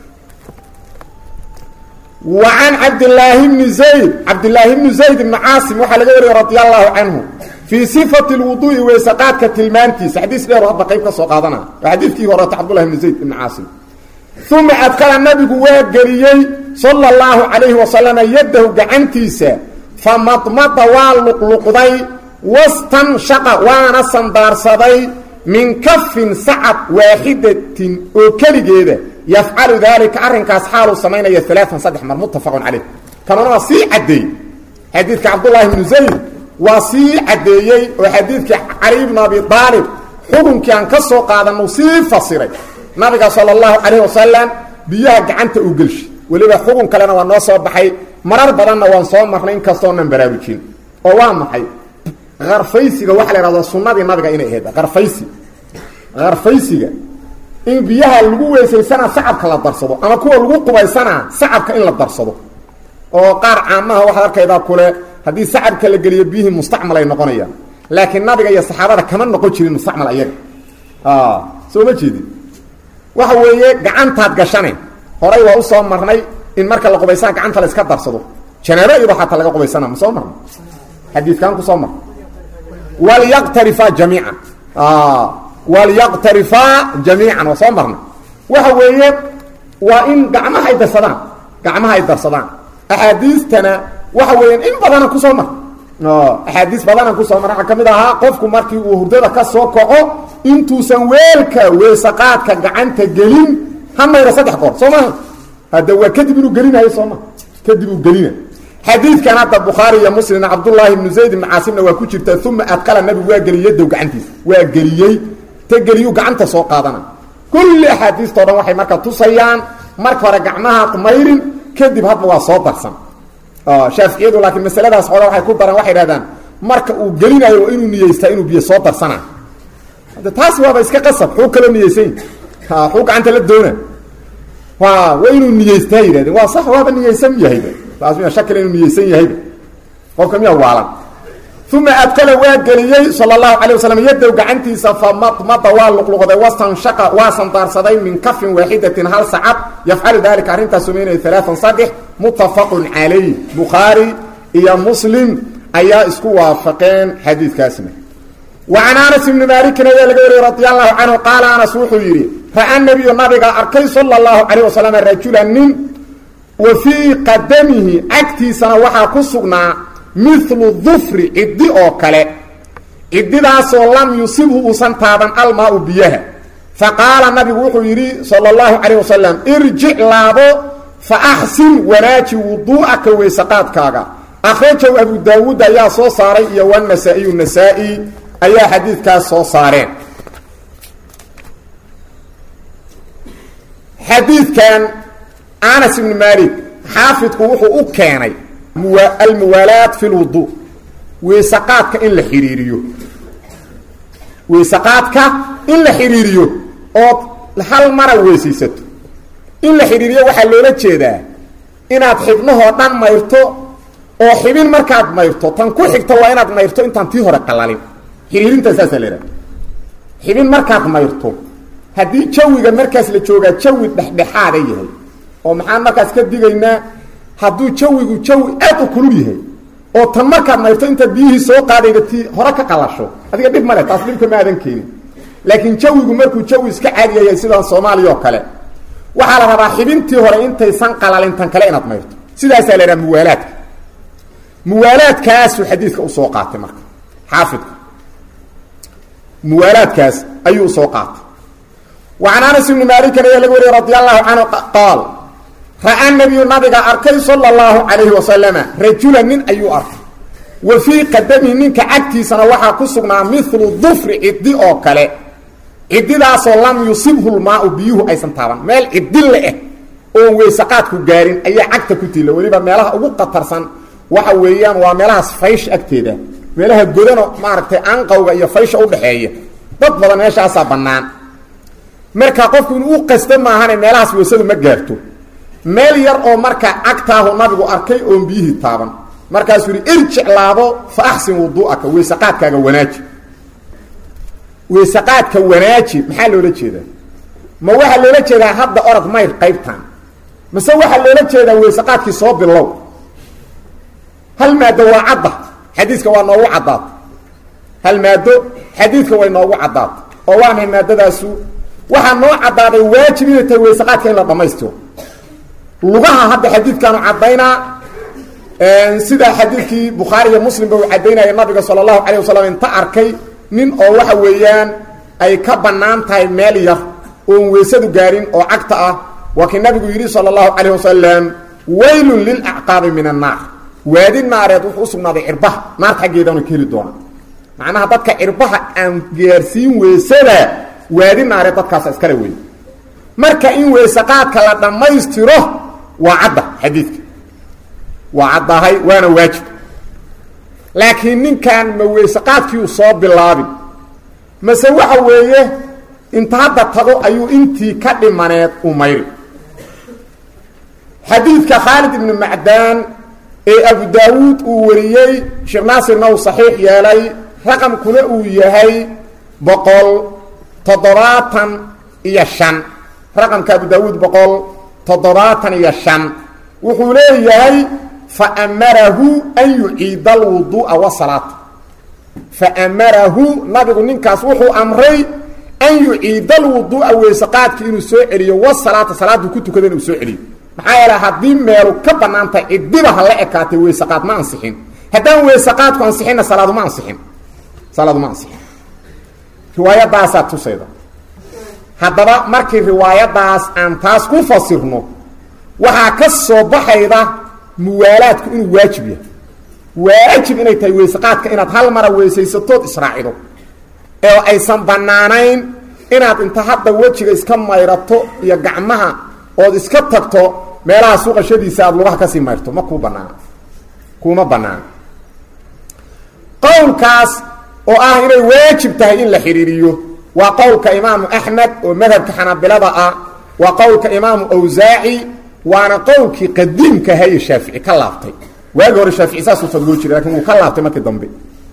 wa can cabdilaahi bni zayd cabdilaahi bni zayd ibni caasim waxaa laga wariyey radi allahu canhu fii sifati lwuduui weysaqaadka tilmaantiisa xadiis dheer hadda qayb ka soo qaadana waa xadiidkii horeeta cabdullahi bni zayd ibni caasim uma adkala nabigu waa geliyey sala allahu calayhi wasalama yaddahu gacantiisa fa madmada waa luqluqday wastanshaqa waana sandaarsaday min kafin sacab waaxidatin oo keligeeda yafcalu daalika arrinkaas xaaluu samaynaya alaaan saddex mar muttafaqun caleyh kanuna waa sii caddeeyey xadiidka cabdullaahi bnu zayd waa sii caddeeyey oo xadiidkii cali bnu abi aalib xukunkii aan ka soo qaadanu sii fasiray nabiga sala allahu calayh wasalam biyaha gacanta uu gelshay weliba xukun kalena waa noo soo baxay marar badanna waan soo marnay inkastoonan baraarujin oo waa maxay karfaysiga waxaa la ihahdaa sunnadii nabiga inay ahayd karfaysi karfaysiga in biyaha lagu weysaysanaa sacabka la darsado ama kuwa lagu qubaysanaa sacabka in la darsado oo qaar caamaha waxaad arkaydaa kule haddii sacabka la geliyo biyihii mustacmal ay noqonayaan laakiin nabiga iyo saxaabada kama noqon jirin mustacmal ayaga soo ma jeedin waxa weeye gacantaad gashane horay waa usoo marnay in marka la qubaysana gacanta la iska darsado janaabo iyado xataa laga qubaysana ma soo marna xadiidkan kusoo mar walyaqtarifaa jamiican walyaqtarifaa jamiican waa soo marna waxa weeye waa in gacmaha ay darsadaan gacmaha ay darsadaan axaadiistana waxa weeyaan in badana kusoo mar axaadiis badana kusoo mar waxaa ka mid ahaa qofku markii uu hurdada ka soo kaco intuusan weelka weysaqaadka gacanta gelin ha mayra saddex goor soo maha hadda waa kadib inuu gelinayo soo maha kadib uu gelina xadiidkan hadda bukhaari iyo muslimna cabdullaahi ibnu zayd ibni caasimna waa ku jirta uma adqala nabigu waa geliyey yadow gacantiisa waa geliyey ta geliyuu gacanta soo qaadana kulli axaadiistao dhan waxay marka tusayaan marka hore gacmahaad mayrin kadib hadba waa soo darsan shaaficiyadu laakiin masaladaas xooga waxay ku daraan waxay dhahdaan marka uu gelinayo waa inuu niyeystaa inuu biyo soo darsana hadde taas waaba iska qasab xuu kaloo niyeysany xuu gacanta la doona wa waa inuu niyeystaa yidhahdeen waa sax waaba niyeysan yahayba taas miya shakila inuu niyeysan yahayba qofka miya waalan uma adkala waa geliyey sala allahu calay wasalam yadow gacantiisa famadmada waa luqluqday wastanshaqa waa sandaarsaday min kafin waaxidatin hal sacad yafcalu dalika arrintaas samaynaya alaaan saddex muttafaqun calayh bukhaari iyo muslim ayaa isku waafaqeen xadiidkaasna wa can anas ibni maalikin ayaa laga wariyey radi allahu canhu qaala anas wuxuu yidhi ra-a nabiyu nabiga arkay sala allahu calayh wasalam rajulan nin wa fii qadamihi cagtiisana waxaa ku sugnaa milu dufri ciddi oo kale ciddidaasoo lam yusibhu uusan taaban almaau biyaha fa qaala nabigu wuxuu yidhi sala allahu calayh wasalam irjic laabo fa axsin wanaaji wuduu'aka weysaqaadkaaga akhrajahu abu daawuud ayaa soo saaray iyo wanasaa'iyu nasaa-i ayaa xadiidkaas soo saareen xadiidkan anas ibni maalik xaafidku wuxuu u keenay almuwaalaat fi lwudu weysaqaadka in la xidhiiriyo weysaqaadka in la xidhiiriyo ood hal mara weysaysato in la xidhiiriyo waxaa loola jeedaa inaad xibnahoo dhan mayrto oo xibin markaad mayrto tan ku xigta waa inaad mayrto intaan tii hore qalalin xidhiirintaa saasaa la idhaha xibin markaad mayrto haddii jawiga markaas la joogaa jawi dhexdhexaada yahay oo maxaan markaas ka digaynaa hadduu jawigu jawi aad u kulul yahay oo tan markaad mayrto intaad biyihii soo qaadayda ti hore ka qalasho adiga dhib male taas dhibka ma aadan keenin laakiin jawigu markuu jawi iska caadiyayahay sidaan soomaaliya oo kale waxaa la rabaa xibintii hore intaysan qalalin tan kale inaad mayrto sidaasaa la idhaha muwaalaadka muwaalaadkaasuu xadiidka usoo qaatay marka xaafidka muwaalaadkaas ayuu usoo qaatay wa can anas ibni maalikin ayaa laga wariyey radi allahu canhu qaal ra-a nabiyu nabiga arkay sala allahu calayhi wasalama rajula nin ayuu arkay wa fii qadamihi ninka cagtiisana waxaa ku sugnaa milu dufri ciddi oo kale ciddidaasoo lam yusibhu lmaau biyuhu aysan taaban meel ciddi le-eh oon weysaqaadku gaarin ayaa cagta ku tiila weliba meelaha ugu qatarsan waxa weeyaan waa meelahaas faysha agteeda meelaha godano maaragtay anqawga iyo faysha udhaxeeya dad badan meeshaasaa bannaan marka qofku inuu u qasto maahane meelahaas weysadu ma gaarto meel yar oo marka cagtaahu nabigu arkay oon biyihii taaban markaasuu yihi irjic laabo fa axsin wuduu'aka weysaqaadkaaga wanaaji weysaqaadka wanaaji maxaa loola jeedaa ma waxaa loola jeedaa hadda orod mayr qaybtan mase waxaa loola jeedaa weysaqaadkii soo bilow hal maado waa cadda xadiiska waa noogu caddaata hal maado xadiidka way noogu caddaata oo waa mahay maadadaasu waxaa noo caddaaday waajib inay tahay weysaqaadka in la dhammaystiro lugaha hadda xadiidkaanu caddaynaa sida xadiidkii bukhaari iyo muslimba uu caddaynaya nabiga sala allahu calayh wasalam inta arkay nin oo waxa weeyaan ay ka bannaan tahay meel yar oon weysadu gaarin oo cagta ah waa kii nabigu yidhi sala allahu calayh wasalam waylun lilacqaabi min annaar waadi naareed wuxuu u sugnaaday cirbaha naarta xaggeedaanu ka heli doona macnaha dadka cirbaha aan gaarsiin weysada waadi naareed dadkaasa iskale wey marka in weysaqaadka la dhammaystiro waa cadda xadiidka waa caddahay waana waajib laakiin ninkan ma weysaqaadkiiu soo bilaabin mase waxa weeye inta hadda tago ayuu intii ka dhimaneed u mayri xadiidka khaalid ibni macdaan ee abu daawuud uu wariyey sheekh naasirna uu saxiix yeelay raqamkuna uu yahay boqol toddobaatan iyo shan raqamka abu daawuud boqol toddobaatan iyo shan wuxuu leeyahay faamarahu an yuciida alwuduu'a wasalaata faamarahu nabigu ninkaas wuxuu amray an yuciida alwuduu'a weysaqaadka inuu soo celiyo wasalaata salaaduu ku tukada inuu soo celiyo maxaa yeele haddii meelu ka bannaan tahay cidiba ha la ekaatay weysaqaad ma ansixin haddaan weysaqaadku ansixinna salaadu ma ansixin salaadu ma ansixin riwaayadaasaa tusayda haddaba markii riwaayadaas aan taas ku fasirno waxaa ka soo baxayda muwaalaadku inuu waajib yahay waajib inay tahay weysaqaadka inaad hal mara weysaysatood israacido ee aysan bannaanayn inaad inta hadda wejiga iska mayrato iyo gacmaha ood iska tagto meelaha suuqashadiisa aad lugaha kasii mayrto ma kuu banaana kuma banaana qowlkaas oo ah inay waajib tahay in la xidhiiriyo waa qowlka imaamu axmed oo madhabka xanaabilada ah waa qowlka imaamu awsaaci waana qowlkii qadiimka haye shaafici ka laabtay waagi hore shaafici saasuu fadloo jiray lakin wuu ka laabtay markii dambe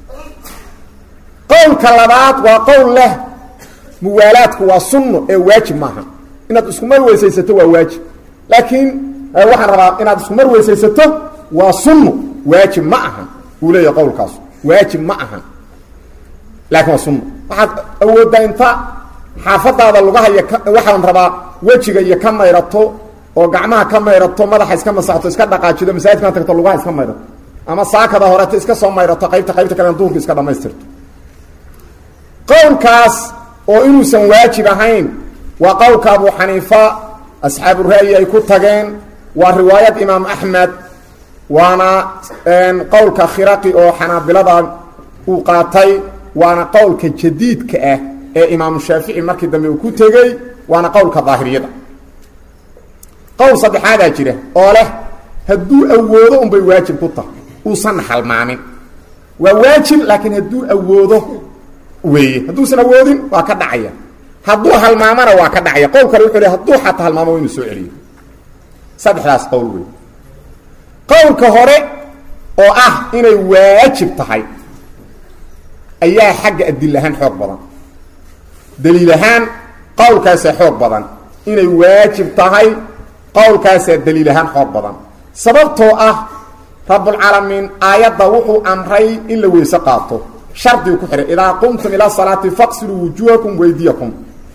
qowlka labaad waa qowl leh muwaalaadku waa sunno ee waajib maaha inaad iskumar weysaysato waa waajib laakiin waxaan rabaa inaad iskumar weysaysato waa sunno waajib ma ahan uu leeyahay qowlkaasu waajib ma ahan laakiin waa sunno waxaad awooddaa inta xaafadaada lugahaya waxaan rabaa wejiga iyo ka mayrato oo gacmaha ka mayrato madaxa iska masaxto iska dhaqaajido masaajidkana tagto lugaha iska mayrato ama saakada horeto iska soo mayrato qaybta qaybta kalena duurka iska dhamaystirto qowlkaas oo inuusan waajib ahayn waa qowlka abu xaniifa asxaabu ra'yi ay ku tageen waa riwaayad imaam axmed waana qowlka khiraqi oo xanaabilada uu qaatay waana qowlka jadiidka ah ee imaamu shaafici markii dambe uu ku tegey waana qowlka daahiriyada qowl saddexaadaa jira oo leh hadduu awoodo unbay waajib ku tahay uusan halmaamin waa waajib laakiin hadduu awoodo weeye hadduusan awoodin waa ka dhacaya hadduu halmaamana waa ka dhacaya qowl kale wuxuu le hadduu xataa halmaamo wa inuu soo celiyo saddexdaas qowl wey qowlka hore oo ah inay waajib tahay ayaa xagga adil ahaan xoog badan daliil ahaan qowlkaasaa xoog badan inay waajib tahay qowlkaasaa daliil ahaan xoog badan sababtoo ah rabbulcaalamiin aayadda wuxuu amray in la weyse qaato shardigu ku xihay idaa qumtum ilaa salaati faqsiluu wujuhakum weydiyakum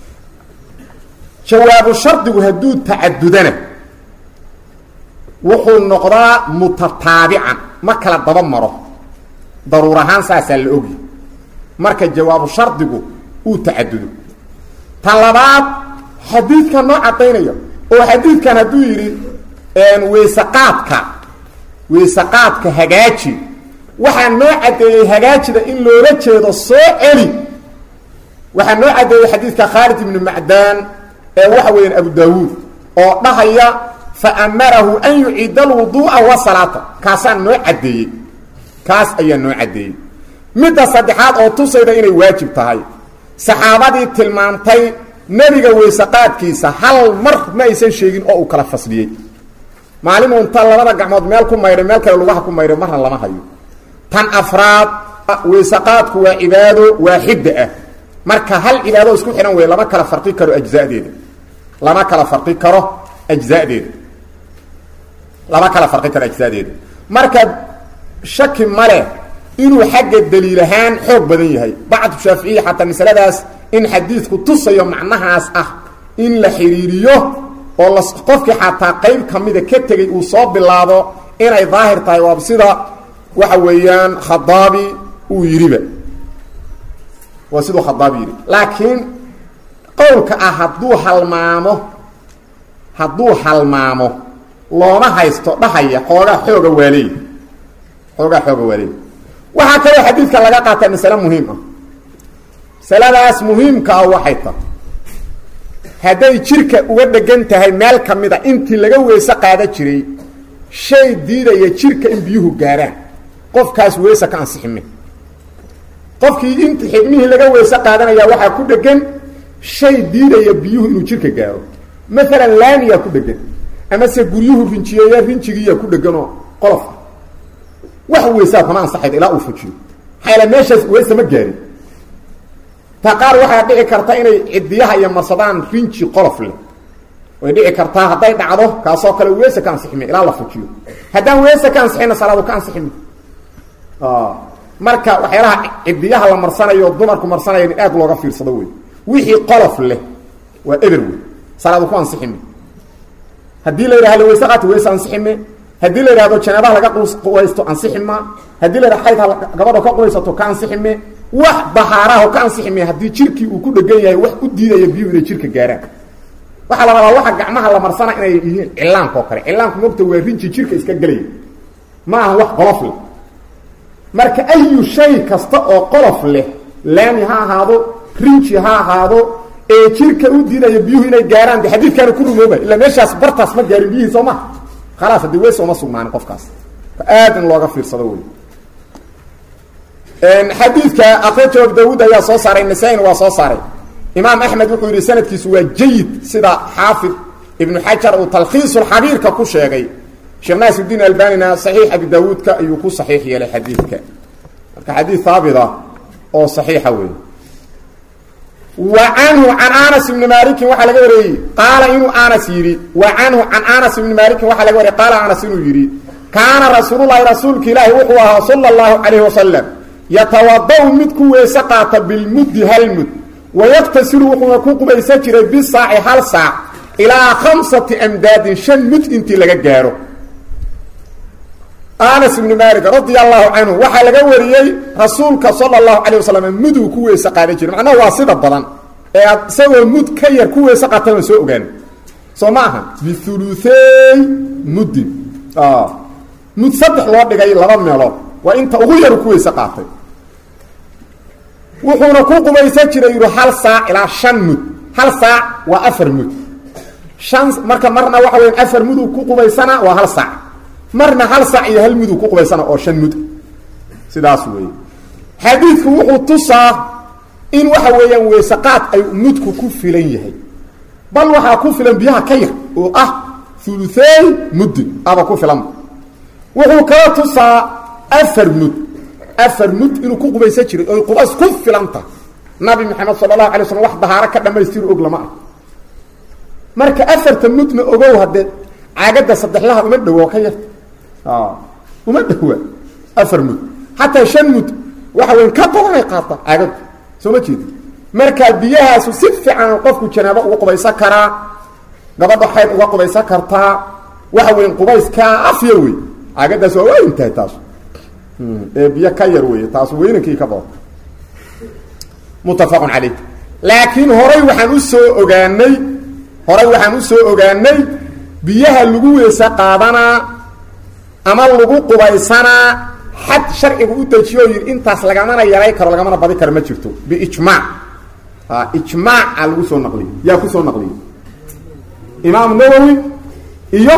jawaabu shardigu hadduu tacadudana wuxuu noqdaa mutataabican ma kala daba maro daruur ahaan saasaa la ogi marka jawaabu shardigu uu tacadudo ta labaad xadiidkan noo caddaynaya oo xadiidkan hadduu yidhi weysaqaadka weysaqaadka hagaaji waxaa noo caddeeyey hagaajida in loola jeedo soo celi waxaa noo caddeeyey xadiidka khaalid ibnu macdaan ee waxa weeyaan abu daawuud oo dhahaya fa amarahu an yuciida alwuduu'a wa salaata kaasaa noo caddeeyey kaas ayaa noo caddeeyey midda saddexaad oo tusayda inay waajib tahay saxaabadii tilmaantay nebiga weysaqaadkiisa hal mar ma aysan sheegin oo uu kala fasliyey maalin unta labada gacmood meel ku maydhay meel kale lugaha ku maydhay marna lama hayo tan afraad weysaqaadku waa cibaado waaxida ah marka hal cibaado isku xidhan wey lama kala farqi karo ajzadeeda lama kala farqi karo ajzadeeda lama kala farqi karo ajzadeeda marka shaki male inuu xagga daliil ahaan xoog badan yahay bacdu shaaficiya xataa masaladaas in xadiidku tusayo macnahaas ah in la xidhiiriyo oo la qofkii xataa qayb kamida ka tegay uu soo bilaabo inay daahir tahay waa sida waxa weeyaan khadaabi uu yidhiba waa siduu khadaabi yidhi laakiin qowlka ah hadduu halmaamo hadduu halmaamo looma haysto dhahaya xoogaa xooga waaleey xoogaa xooga waaleey waxaa kaloo xadiidka laga qaata masale muhiim ah masaladaas muhiimka ah waxay tahay hadday jirka uga dhegan tahay meel ka mid a intii laga weyse qaada jiray shay diidaya jirka in biyuhu gaaraan qofkaas weyse ka ansixime qofkii int xibmihii laga weyse qaadanaya waxaa ku dhegan shay diidaya biyuhu inuu jirka gaaro maalan laamiyaa ku dhegan amase guryuhu rinjiyeeya rinjigiiyaa ku dheganoo qolofa wax weysaa kama ansaxayd ilaa uu fujiyo maxaa meeshaas weyse ma gaarin ta qaar waxaa dhici karta inay cidiyaha iyo marsadaan rinji qolof leh way dhici kartaa hadday dhacdo kaasoo kale weese ka ansixime ilaa la fujiyo haddaan weese ka ansixina salaadu ka ansixime marka waxyaalaha cidiyaha la marsanayo dumarku marsanaya in aad looga fiirsado wey wixii qolof leh waa eber wey salaadu ku ansixime haddii la yidhahdo weyse qaata weyse ansixime haddii la yidhahdo janaabaha laga quwaysto ansixima haddii la yidhahdo xayd gabadho ka quwaysato ka ansixime wax bahaaraho ka ansixime haddii jirkii uu ku dhegan yahay wax u diidaya biyuhu inay jirka gaaraan waxaa la rabaa waxa gacmaha la marsana inay yihiin cilaanka oo kale cilaanku mogta waa rinji jirka iska gelaya ma aha wax qolof leh marka ayu shay kasta oo qolof leh laami ha ahaado rinji ha ahaado ee jirka u diidaya biyuhu inay gaaraan de xadiidkaana ku rumooba illa meeshaas bartaas ma gaarin biyihii soo maha khalaas haddii weys uma sugnaanin qofkaas aad in looga fiirsado wey xadiidka akrajo abu daawuud ayaa soo saaray nasaa-ina waa soo saaray imaam axmed wuxuu yidhi sanadkiisu waa jayid sida xaafid ibnu xajar uu talkhiisulxabiirka ku sheegay sheekh naasidiin albanina saxiix abi daawuudka ayuu ku saxiix yeelay xadiidka marka xadiid haabita oo saxiixa wey wa canhu can anas ibni malikin waxaa laga wareeyey qaala inuu anas yidhi wa canhu can anas ibni malikin waxaa laga wariyey qaala anas inuu yidhi kaana rasuululahi rasuulka ilaahi wuxuu ahaa sala allahu calayhi wasalam yatawada-u mid ku weese qaata bilmuddi hal mud wayaktasilu wuxuuna ku qubaysan jiray bisaaci hal saac ilaa khamsati amdaadin shan mud intii laga gaaro anas ibni malik radia allahu canhu waxaa laga wariyey rasuulka sala allahu calayh wasalam muduu ku weese qaadan jiray macnaha waa sida badan ee isagoo mud ka yar ku weese qaatan waan soo ogaan soo ma aha biuluey muddin mud saddex loo dhigay laba meelood waa inta ugu yaru ku weyse qaatay wuxuuna ku qubaysan jiray yidhi hal saac ilaa shan mud hal saac waa afar mud shan marka marna waxa weya afar muduu ku qubaysana waa hal saac marna hal saac iyo hal muduu ku qubaysana oo shan mud sidaas weeye xadiidku wuxuu tusaa in waxa weeyaan weysaqaad ay mudku ku filan yahay bal waxaa ku filan biyaha ka yar oo ah uluey muddin aba ku filan wuxuu kala tusaa afar mud afar mud inuu ku qubaysan jiray oy qubays ku filanta nabi maxamed sala allahu alay slam wax dahaaro ka dhamaystiru og lama ah marka afarta mudna ogow haddee caagadda saddexlaha uma dhowo ka yarta uma dhowa afar mud xataa shan mud waxa weyn ka badanay qaata caagaddu soo ma jeedi markaa biyahaasu si fiican qofku janaabo uga qubaysan karaa gabadha xayd uga qubaysan kartaa waxa weyn qubayskaa afya wey caagaddaas waa waa intahay taas ee biyo ka yar wey taas weynankii ka badan muttafaqun calayh laakiin horay waxaan u soo ogaanay horay waxaan u soo ogaanay biyaha lagu weese qaadanaa ama lagu qubaysanaa xad sharcigu u dejiyo o yidhi intaas lagamana yaray karo lagamana badi karo ma jirto biijmaac ijmaaca lagu soo naqliyey yaa ku soo naqliyey imaam nawowi iyo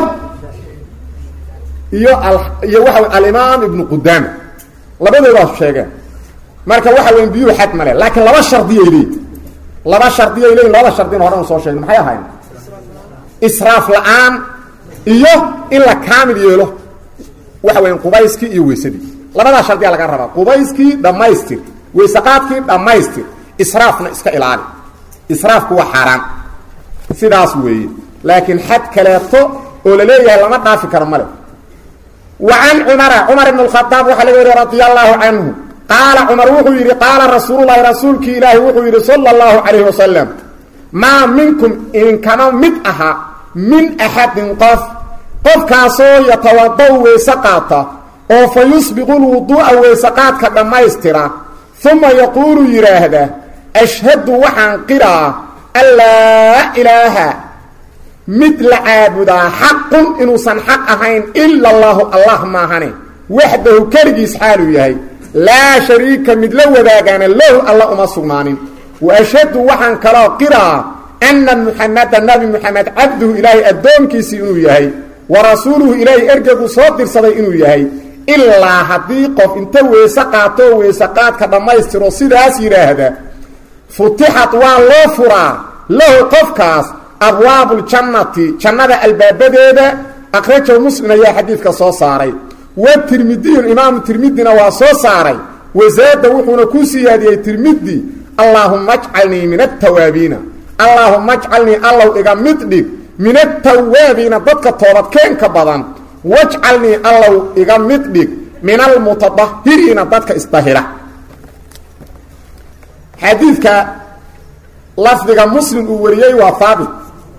iyo iyo waxa alimaam ibnu qudaama labadoodaas sheegeen marka waxa weyn biyuhu xad male laakiin laba shardiyay leeyiin laba shardiyay leeyiin labada shardina horan soo sheegna maxay ahayn israaf la-aan iyo in la kaamil yeelo waxa weyan qubayskii iyo weysadii labadaa shardiyaa laga rabaa qubayskii dhammaystir weysaqaadkii dhammaystir israafna iska ilaali israafku waa xaaraan sidaas weeye laakiin xad kaleeto oo la leeyahay lama dhaafi karo male wa can cumara cumar ibn اkhadaab waxaa laga wariye radia allahu canhu qaala cumar wuxuu yidhi qaala rasuululahi rasuulkii ilaahi wuxuu yidhi sala اllahu calayh wasalam maa minkum idinkama mid aha min axadin qof qofkaasoo yatawadau weyse qaata oo fa yusbiqu lwuduu'a weysaqaadka dhammaystira uma yaquulu yidhaahda ashhadu waxaan qiraa an laa ilaaha mid la caabudaa xaqun inuusan xaq ahayn ila allaahu allah maahane waxdahu keligiis xaaluu yahay laa shariika mid la wadaagaana lahu alla uma sugnaanin wa ashhadu waxaan kaloo qiraa anna muxameda nabi muxamed cabduhu ilaahay addoonkiisii inuu yahay wa rasuuluhu ilaahay ergegu soo dirsaday inuu yahay ilaa haddii qof inta weyse qaatoo weyse qaadka dhammaystiro sidaas yidhaahda futixat waa loo furaa lahu qofkaas abwaabuljannati jannada albaabadeeda akhrajahu muslim ayaa xadiidka soo saaray wa tirmidiyun imaamu tirmidina waa soo saaray wasaada wuxuuna ku siyaadiyey tirmidi allaahuma ajcalnii min atawaabiina allaahuma ajcalnii allow iga mid dhig min atawaabiina dadka toobadkeenka badan wajcalnii allow iga mid dhig min almutadahiriina dadka isdahira xadiidka lafdiga muslim uu wariyey waa haabit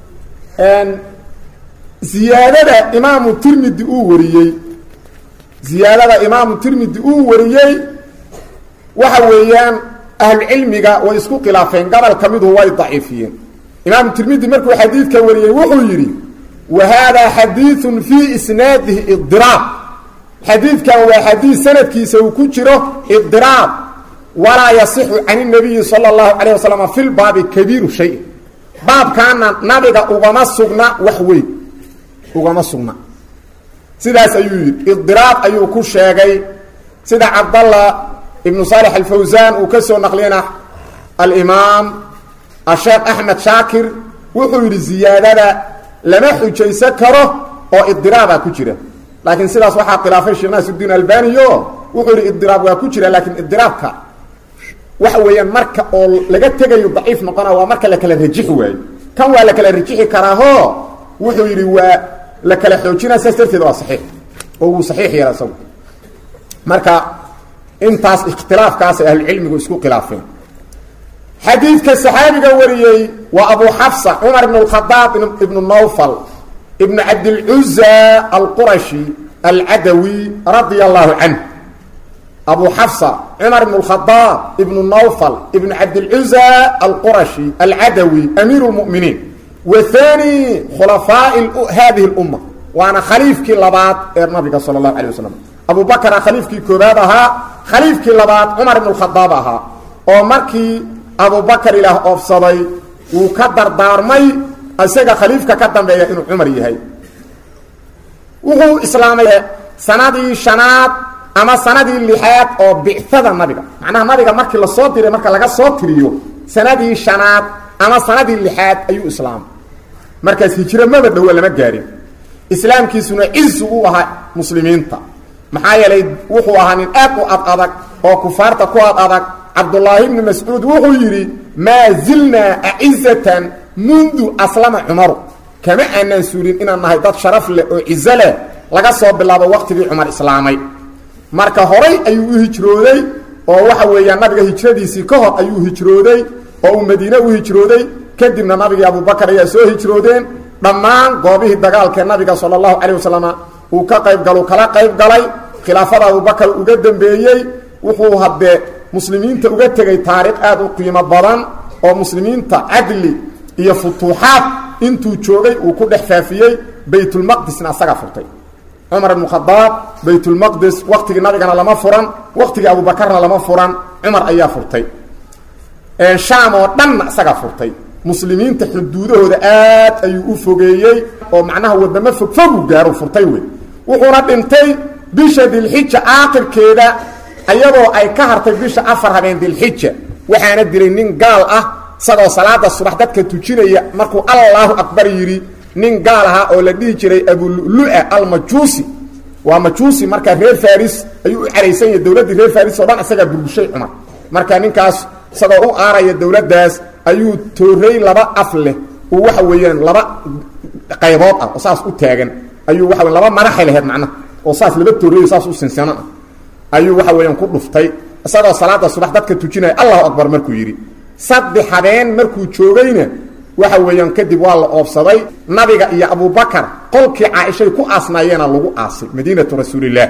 ziyaadada imaamu tirmidi uu wariyey ziyaadada imaamu tirmidi uu wariyey waxa weeyaan ahlucilmiga way isku khilaafeen gobol ka midu way daciifiyeen imaamu tirmidi markuu xadiidka wariyey wuxuu yidhi wa haadaa xadiiun fii isnaadihi idiraab xadiidkan waa xadiid sanadkiisa uu ku jiro idiraab walaa yasixu can اnabiyi salى اllahu calayh wasalam fi lbaabi kabiiru shay baabkaana nabiga ugama sugna wax weyn ugama sugna sidaas ayuu yidhi idiraab ayuu ku sheegay sida cabdallah ibnu saalix alfawsaan uu ka soo naqliyana alimaam asheekh axmed shaakir wuxuu yidhi ziyaadada lama xujaysan karo oo idiraabaa ku jira laakiin sidaas waxaa khilaafay sheekh naasuddiin albaniyo wuxuu yidhi idiraab waa ku jira laakiin idiraabka waxa weeyaan marka oo laga tegayo daciif noqona waa marka la kala rajixi waayo kan waa la kala rajixi karaaho wuxuu yidhi waa la kala xoojinaa saas darteed waa saxiix oo wuu saxiix yeela isagu marka intaas ikhtilaafkaasay ahlucilmigu isku khilaafeen xadiidka saxaabiga wariyey waa abu xafsa cumar ibn اkhadaab ibnu nawfal ibn cabdilcuza alqurashi alcadawi radia allahu canh abu xafsa cumar ibn اkhadaab ibnu nawfal ibn cabdilcuza alqurashi alcadawi amiir اlmuminiin wa hani khulafaaءi hadihi اlumma waana khaliifkii labaad ee nabiga sala اllahu alيه wasalam abu bakra khaliifkii koobaad ahaa khaliifkii labaad cumar ibn اkhadaab ahaa oo markii abu bakar ilaah oofsaday wuu ka dardaarmay isaga khaliifka ka dambeeya inuu cumar yahay wuxuu islaamay sanadii shanaad ama sanadii lixaad oo bicada nabiga macnaha nabiga markii lasoo diray marka laga soo tiriyo sanadii shanaad ama sanadii lixaad ayuu islaamay markaas hijro maba dhowo lama gaarin islaamkiisuna cizu u ahaa muslimiinta maxaa yeelay wuxuu ahaa nin aad u ad adag oo kufaarta ku ad adag cabdulaahi bni mascuud wuxuu yidhi maa zilnaa acizatan mundu aslama cumaru kama aanaan suulin inaan nahay dad sharaf leh oo cizo leh laga soo bilaabo waqtigii cumar islaamay marka horay ayuu u hijrooday oo waxa weeyaan nabiga hijradiisii ka hor ayuu hijrooday oo uu madiine u hijrooday kadibna nabigii abubakar ayaa soo hijroodeen dhammaan goobihii dagaalkee nabiga sala allahu calayh wasalam uu ka qayb galu kala qayb galay khilaafada abubakar uga dambeeyey wuxuu haddee muslimiinta uga tegay taariikh aad u qiimo badan oo muslimiinta cadli iyo futuuxaad intuu joogay uu ku dhex faafiyey baytulmaqdisna asaga furtay cumar ibnu khadaab baytulmaqdis waqtigii nabigana lama furan waqtigii abubakarna lama furan cumar ayaa furtay shaam oo dhanna isaga furtay muslimiinta xuduudahooda aad ayuu u fogeeyey oo macnaha wadamo fogfogu gaaru furtay wey wuxuuna dhintay bisha dilxija aakhirkeeda ayadoo ay ka hartay bisha afar habeen dilxija waxaana dilay nin gaal ah isagoo salaada subax dadka tujinaya markuu allaahu akbar yidhi nin gaal ahaa oo la dhihi jiray abululua almajuusi waa majuusi markaa reer faris ayuu u caraysan yahay dowladdii reer faris oo dhan isagaa burgushay cumar marka ninkaas isagoo u aaraya dowladdaas ayuu toorey laba af leh uu waxa weeyaan laba qaybood ah oo saas u taagan ayuu waxa weyan laba madaxay laheyd macnaha oo saas laba tooreeyo saas u sinsano ah ayuu waxa weeyaan ku dhuftay isagoo salaada subax dadka tujinaya allahu akbar markuu yidhi saddex habeen markuu joogayna waxa weeyaan kadib waa la oobsaday nabiga iyo abubakar qolkii caaishay ku aasnaayeena lagu aasay madiinatu rasuulillaah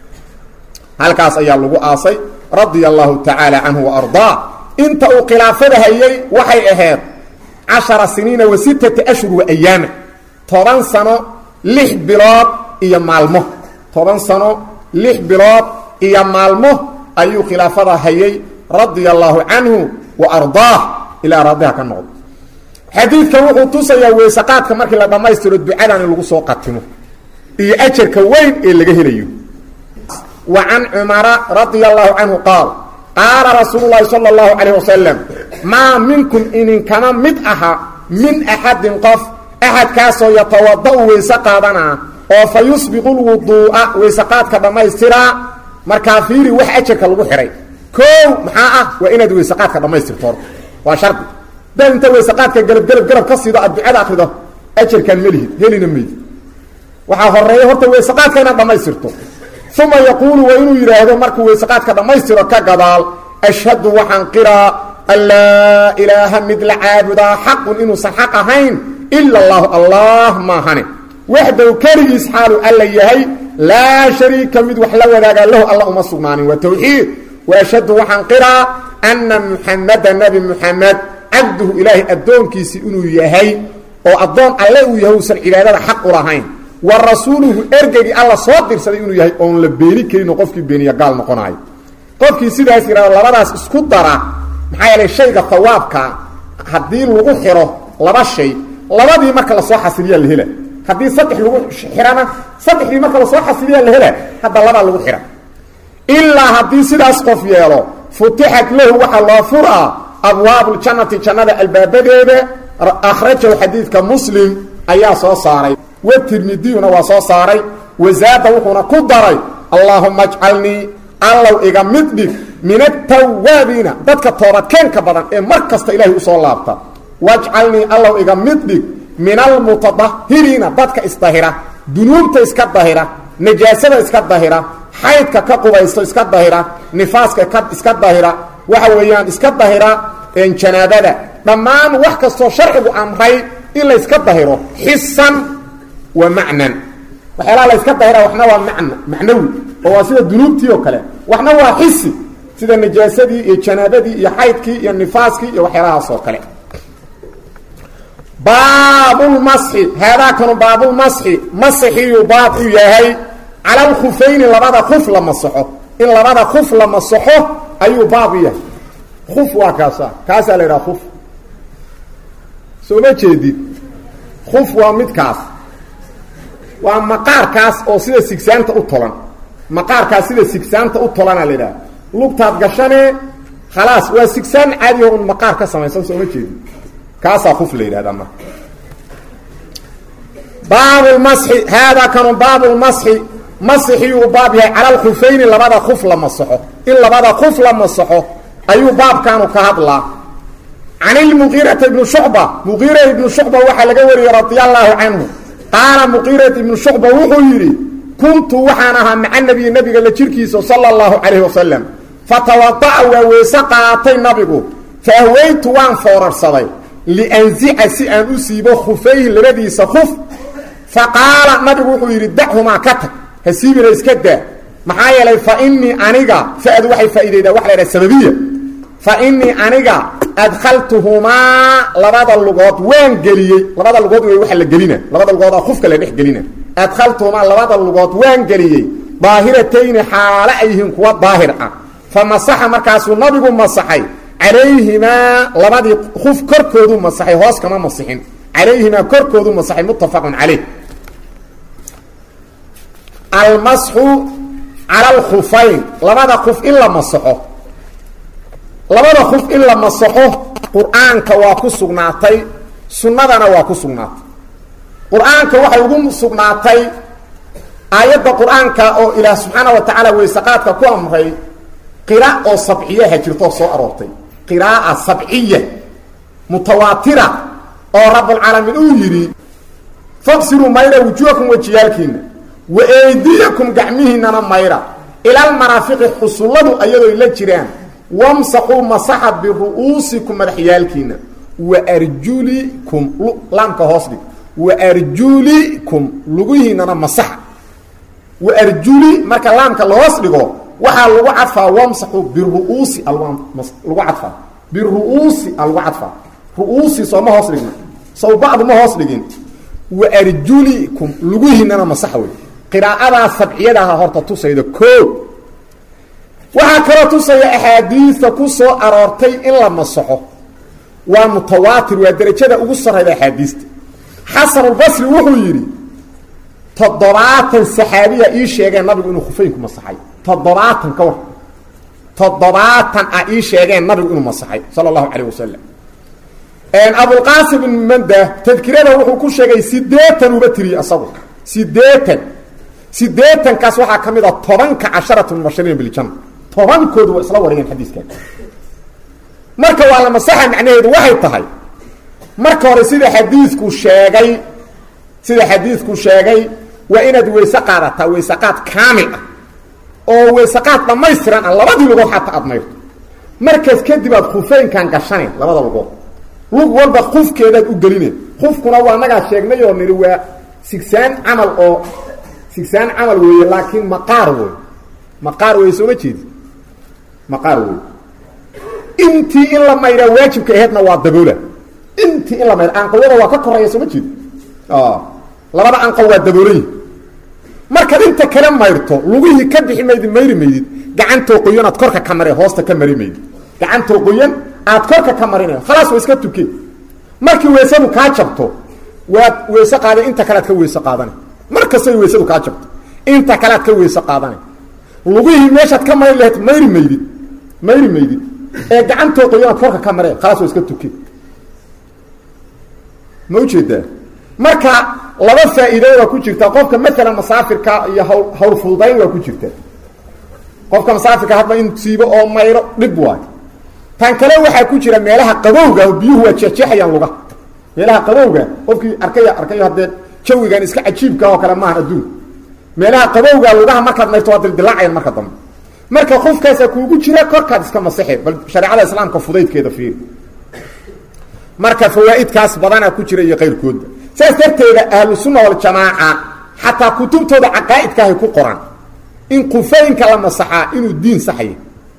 halkaas ayaa lagu aasay radia allahu tacaala canhu wa ardaa inta uu khilaafada hayay waxay ahayd cashara siniina wa sittata ashhur wa ayaama toban sano lix bilood iyo maalmo toban sano lix bilood iyo maalmo ayuu khilaafada hayay radia allaahu canhu wa ardaah ilaa raadiha ka noqdo xadiidkan wuxuu tusayaa weysaqaadka markii la dhammaystiro ducadan in lagu soo qatimo iyo ajarka weyn ee laga helayo wa can cumara radia allaahu canhu qaal qaala rasuulu llaahi sala allahu calayh wasalam maa minkum ininkama mid aha min axadin qof axadkaasoo yatawada-u weyse qaadanaa oo fa yusbiqu lwuduu'a weysaqaadka dhammaystiraa markaa fiiri wax ajarka lagu xidhay koow maxaa ah waa inaad weysaqaadka dhammaystirto horta waa shardi daad inta weysaqaadka gelab gelab garab ka siido aad ducada akrido ajarkaan melihid helina meyd waxaa horeeya horta weysaqaadka inaad dhammaystirto uma yaquulu waa inuu yidhaahdo markuu weysaqaadka dhammaystiro ka gadaal ashhadu waxaan qiraa an laa ilaaha mid la caabudaa xaqun inuusan xaq ahayn ila allahu allah maahane waxdow keligiis xaalu alla yahay laa shariika mid wax la wadaagaa lahu alla uma sugnaanin waa towxiid wa ashhadu waxaan qiraa anna muxamada nabi muxamed cabduhu ilaahay addoonkiisi inuu yahay oo addoon alle uu yahay uusan cibaadada xaq u lahayn wa rasuuluhu ergegii alla soo dirsaday inuu yahay oon la beeni karinoo qofkii beeniya gaal noqonayo qofkii sidaas yidhahdo labadaas isku dara maxaa yeelay shayga hawaabka haddii lagu xiro laba shay labadii marka lasoo xasiliyaa la hela haddii saddex lagu xihana saddexdii marka lasoo xasiliyaa la hela hadda labaa lagu xidha ilaa haddii sidaas qof yeelo futixat lahu waxaa loo furaa abwaabu ljannati jannada albaabadeeda akhrajahu xadiidka muslim ayaa soo saaray wa tirmidiyuna waa soo saaray wazaada wuxuuna ku daray allaahuma ajcalnii allow iga mid dhig min atawaabiina dadka toobadkeenka badan ee mar kasta ilaahay usoo laabta wajcalnii allow iga mid dhig min almutadahiriina dadka isdahira dunuubta iska dahira najaasada iska dahira xaydka ka qubaysto iska dahira nifaaska ka iska dahira waxa weeyaan iska dahira janaabada dhammaan wax kastoo sharcigu amray in la yska dahiro xisan wa macnan waxyaalaha la yska dahira waxna waa man macnawi oo waa sida dunuubtii oo kale waxna waa xisi sida najaasadii iyo janaabadii iyo xaydkii iyo nifaaskii iyo waxyaalahaas oo kale baabulmasxi haadaakanu baabulmasxi masixiyuu baab u yahay cala alkhufayni labada kuf la masaxo in labada kuf la masaxo ayuu baab u yahay kuf waa kaasa kaasaa la yidhaha kuf soo ma jeedid kuf waa midkaas waa maqaarkaas oo sida sigsaanta u tolan maqaarkaas sida sigsaanta u tolana la yidhaha lugtaad gashanee khalaas waa sigsaan caadiho un maqaar ka samaysan soo ma jeedid kaasaa kuf la yidhahdaa marka baabulmasxi haadaa kanu baabulmasxi masixiyuu baab yahay cala alkhufayni labada kuf la masaxo in labada kuf la masaxo ayuu baabkaanu ka hadlaa can ilmuqiirata ibni shucba muqiira ibnu shucba waxaa laga wariyey radia allaahu canhu qaala muqiirat ibnu shucba wuxuu yidhi kuntu waxaan ahaa maca nabiyi nabiga la jirkiisa sala allahu calayhi wasalam fatawada'a waa weyse qaatay nabigu fa ahweytu waan foorarsaday lianzica si aan u siibo khufayhi labadiisa kuf fa qaala nabigu wuxuu yidhi dachumaa ka tag ha siibina iska daa maxaa yeelay fa inii aniga fadu waxay faa'iidaydaa waxa la ydhaha sababiya fa inii aniga adkhaltuhumaa labada lugood waan geliyey labada lugood wey waxa la gelina labada lugood oo kufka la dhex gelina adkhaltuhumaa labada lugood waan geliyey daahiratayni xaalo ay yihiin kuwa daahir ah fa masaxa markaasuu nabigu masaxay calayhimaa labadii kuf korkoodu masaxay hoos kama masixin calayhimaa korkoodu masaxay muttafaqun caleyh almasxu cala alkhufayn labada kuf in la masaxo labada kuf in la masaxo qur-aanka waa ku sugnaatay sunnadana waa ku sugnaatay qur-aanka waxay ugu sugnaatay aayadda qur-aanka oo ilaah subxaana wa tacaala weysaqaadka ku amray qira oo sabciyaha jirtoo soo aroortay qiraaa sabciya mutawaatira oo rabbulcaalamiin uu yidhi faqsiruu mayra wujuhakum wejiyaalkiina wa eydiyakum gacmihiinana mayra ilalmaraafiqi xusulladu ayadooy la jiraan wamsaxuu masaxa biru'uusikum madaxyaalkiina wa arjulikum laamka hoos dhig wa arjulikum lugihiinana masaxa wa arjuli marka laamka lahoos dhigo waxaa lagu cadfaa wamsaxu biru'uusi lagu cadfaa biru'uusi a lagu cadfaa ru'uusi soo ma hoos dhigna sow bacdu ma hoos dhigin wa arjulikum lugihiinana masaxa wey qiraa'adaa sabciyadaha horta tusayda koo waxaa kaloo tusaya axaadiista ku soo aroortay in la masaxo waa mutawaatir waa derajada ugu sarrayda axaadiista xasanulbasri wuxuu yidhi toddobaatan saxaabiya ii sheegeen nabigu inuu khufeynku masaxay toddobaatan ka war toddobaatan ah ii sheegeen nabigu inuu masaxay sala allahu calayh wasalam abulqaasim ibn manda tadkirada wuxuu ku sheegay sideetan uba tiriyey asagu sideetan sideetankaas waxaa ka mid a tobanka casharatu mubashiriina biljanna tobankoodu waa isla wariyeen xadiiskan marka waa la masaxa macnaheedu waxay tahay marka hore sida xadiidku sheegay sida xadiidku sheegay waa inaad weyse qaadataa weysaqaad kaamil ah oo weysaqaad dhammaystiran ah labadii lugood xataa aad mayrto markaas kadib aad khufeynkan gashaneen labada lugood lug walba kufkeedaad u gelineen kufkuna waa nagaa sheegnay oo nidhi waa sigsaan camal oo sigsaan camal weeye laakiin maqaar wey maqaar wey sooma jeedi maqaar wey intii in la mayraa waajibka aheedna waa daboola intii in la mayra anqawada waa ka koreeya sooma jeedi labada anqaw waa daboolayi markaad inta kale mayrto lugihii ka bixi maydid mayri maydid gacantoo qoyan aad korka ka mare hoosta ka mari maydid gacantoo qoyan aad korka ka marinayo khalaas waa iska tuke markii weysadu kaa jabto waad weyse qaaday inta kalead ka weyse qaadana mar kastay weysadu kaa jabto inta kalead ka weyse qaadana lugihii meeshaad ka mari lahayd mayri maydid mayri maydid ee gacantoo qoyanaad korka ka mareen khalaas waa iska tuke ma ujeedaa marka laba faa'iiday waa ku jirtaa qofka maalan masaafirka iyo hawl hawl fududayn waa ku jirtaa qofka masaafirka hadba in siibo oo mayro dhib waayo tan kale waxaa ku jira meelaha qabowga biyuhu waa jeexjeexayaan lugaha meelaha qabowga qofkii arkaya arkayo haddee jawigan iska cajiibka oo kale maahan adduun meelaha qabowga lugaha markaad mayrto waa dildilaacayan marka dambe marka qofkaasaa kuugu jira korkaad iska masaxe bal shareecada islaamka fudaydkeeda fiiri marka fawaaidkaas badanaa ku jira iyo qayrkooda saas darteeda ahlu sunna waljamaaca xataa kutubtooda caqaa'idkaahay ku qoran in qufooyinka la masaxaa inuu diin saxaya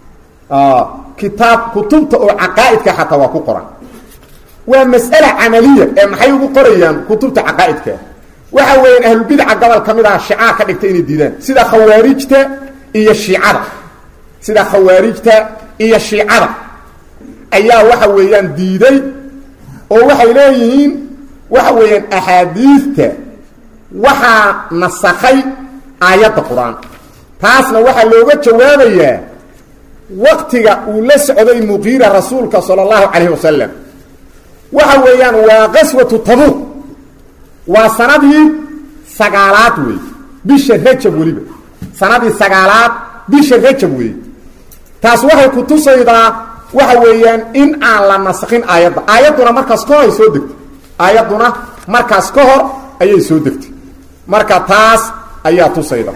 kitaab kutubta oo caqaa'idka xataa waa ku qoran waa mas'ala camaliya ee maxay ugu qorayaan kutubta caqaa'idka waxa weeyaan ahlulbidaca gobol ka mid ah shicaa ka dhigta inay diidaan sida khawaarijta iyo shiicada sida khawaarijta iyo shiicada ayaa waxa weeyaan diiday oo waxay leeyihiin waxa weeyaan axaadiidta waxaa nasakhay aayadda qur-aan taasna waxaa looga jawaabayaa waktiga uu la socday muqiira rasuulka sala allahu calayhi wasalam waxa weeyaan waa qaswatu tabuuq waa sanadii sagaalaad wey bisha rajab weliba sanadii sagaalaad bisha rajab wey taas waxay ku tusaydaa waxa weeyaan in aan la naskin aayadda aayadduna markaas ka hor ay soo degtay aayadduna markaas ka hor ayay soo degtay marka taas ayaa tusayda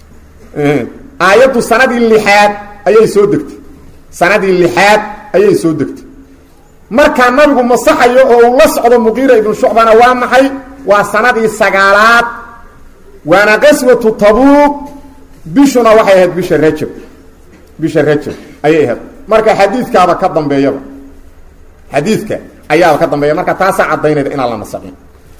aayaddu sanadii lixaad ayay soo degtay sanadii lixaad ayay soo degtay markaa nabigu masaxayo oo uu la socdo muqiira ibnu shucbana waa maxay waa sanadii sagaalaad waana qaswatu tabuuq bishuna waxay ahayd bisha rajab bisha rajab ayay ahayd marka xadiidkaaba ka dambeeyaba xadiidka ayaaba ka dambeeya marka taasaa caddaynayda inaan la nasaqin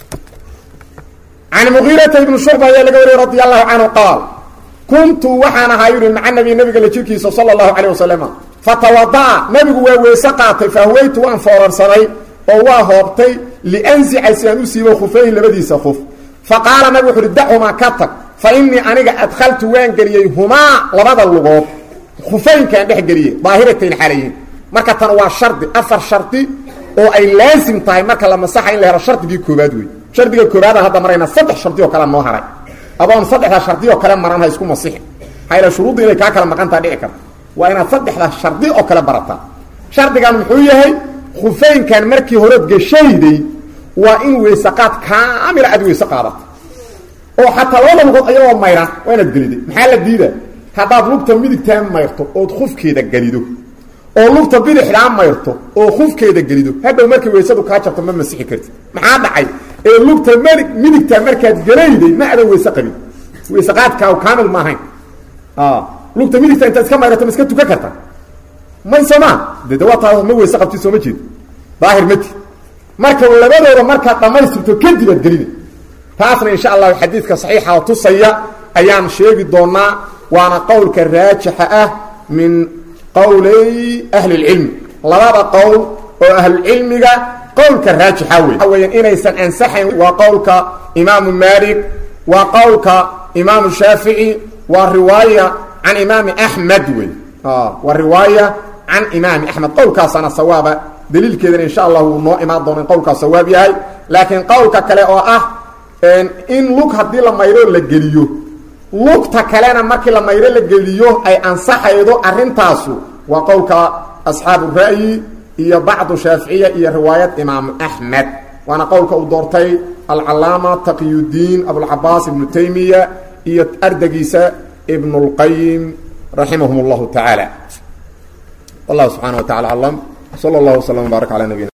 can mugiirata ibni shucba ayaa laga wariyey radi allahu canhu qaal kuntu waxaan ahaa yidhi maca nabi nabiga la jirkiisa sala allahu calayh wasalama fatawada'a nabigu waa weyse qaatay fahweytu waan foorarsaday oo waa hoobtay liansica si aan u siibo khufayhi labadiisa khuf fa qaala nabigu wuxu uhi dachumaa ka tag fa innii aniga adkhaltu waan geliyey humaa labada lugood khufooyinkaan dhex geliyey daahiratayn xaalayihin marka tan waa shardi afar shardi oo ay laasim tahay marka la masaxa in la helo shardigii koobaad wey shardiga koobaadaan hadda marayna saddex shardi oo kale noo haray adoon saddexdaa shardi oo kale maran ha isku masixi maxaa yal shuruudda inay kaa kala maqantaa dhici karta waa inaad saddexdaa shardi oo kale barataa shardigan muxuu yahay khufeynkan markii horeod geshayday waa in weysaqaad kaamila aad weyse qaadata oo xataa labada lugood ayagoo mayran waa inaad geliday maxaa la diida haddaad lugta midigtaa mayrto ood khufkeeda gelido oo lugta bidixdaa mayrto oo khufkeeda gelido hadhow markay weysadu kaa jabto ma masixi kartid maxaa dhacay ee lugta md midigtaa markaad gelayday ma adan weyse qabin weyseqaadkaa kaamil ma ahayn lugta midigta intaad iska mayrato ma iska tukan karta may sooma de de waa taa ma weyse qabtid sooma jeed daahir mati marka labadooda markaad dhammaystirto kadib aad gelina taasna insha allahu xadiidka saxiixa oo tusaya ayaan sheegi doonaa waana qowlka raajixa ah min qowlay ahli اlcilmi labada qowl oo ahlucilmiga qowlka raajixa wey waxa weya inaysan ansaxayn waa qowlka imaamu malik waa qowlka imaamu shaafici waa riwaaya can imaami axmed wey waa riwaaya can imaami axmed qowlkaasana sawaaba daliilkeedana insha allah wuu noo imaan doona in qowlkaas sawaab yahay laakiin qowlka kale oo ah in lug haddii la mayro la geliyo lugta kalena markii la mayro la geliyo ay ansaxaydo arintaasu waa qowlka asxaabu ra'yi iyo bacdu shaaficiya iyo riwaayad imaamu axmed waana qowlka uu doortay alcalaama taqiyudiin abulcabaas ibnu taymiya iyo ardagiisa ibn اlqayim raximahum اllahu tacaala wallahu subxana wa tacala aclam slى اllah wslm wbaarak ala nabiyina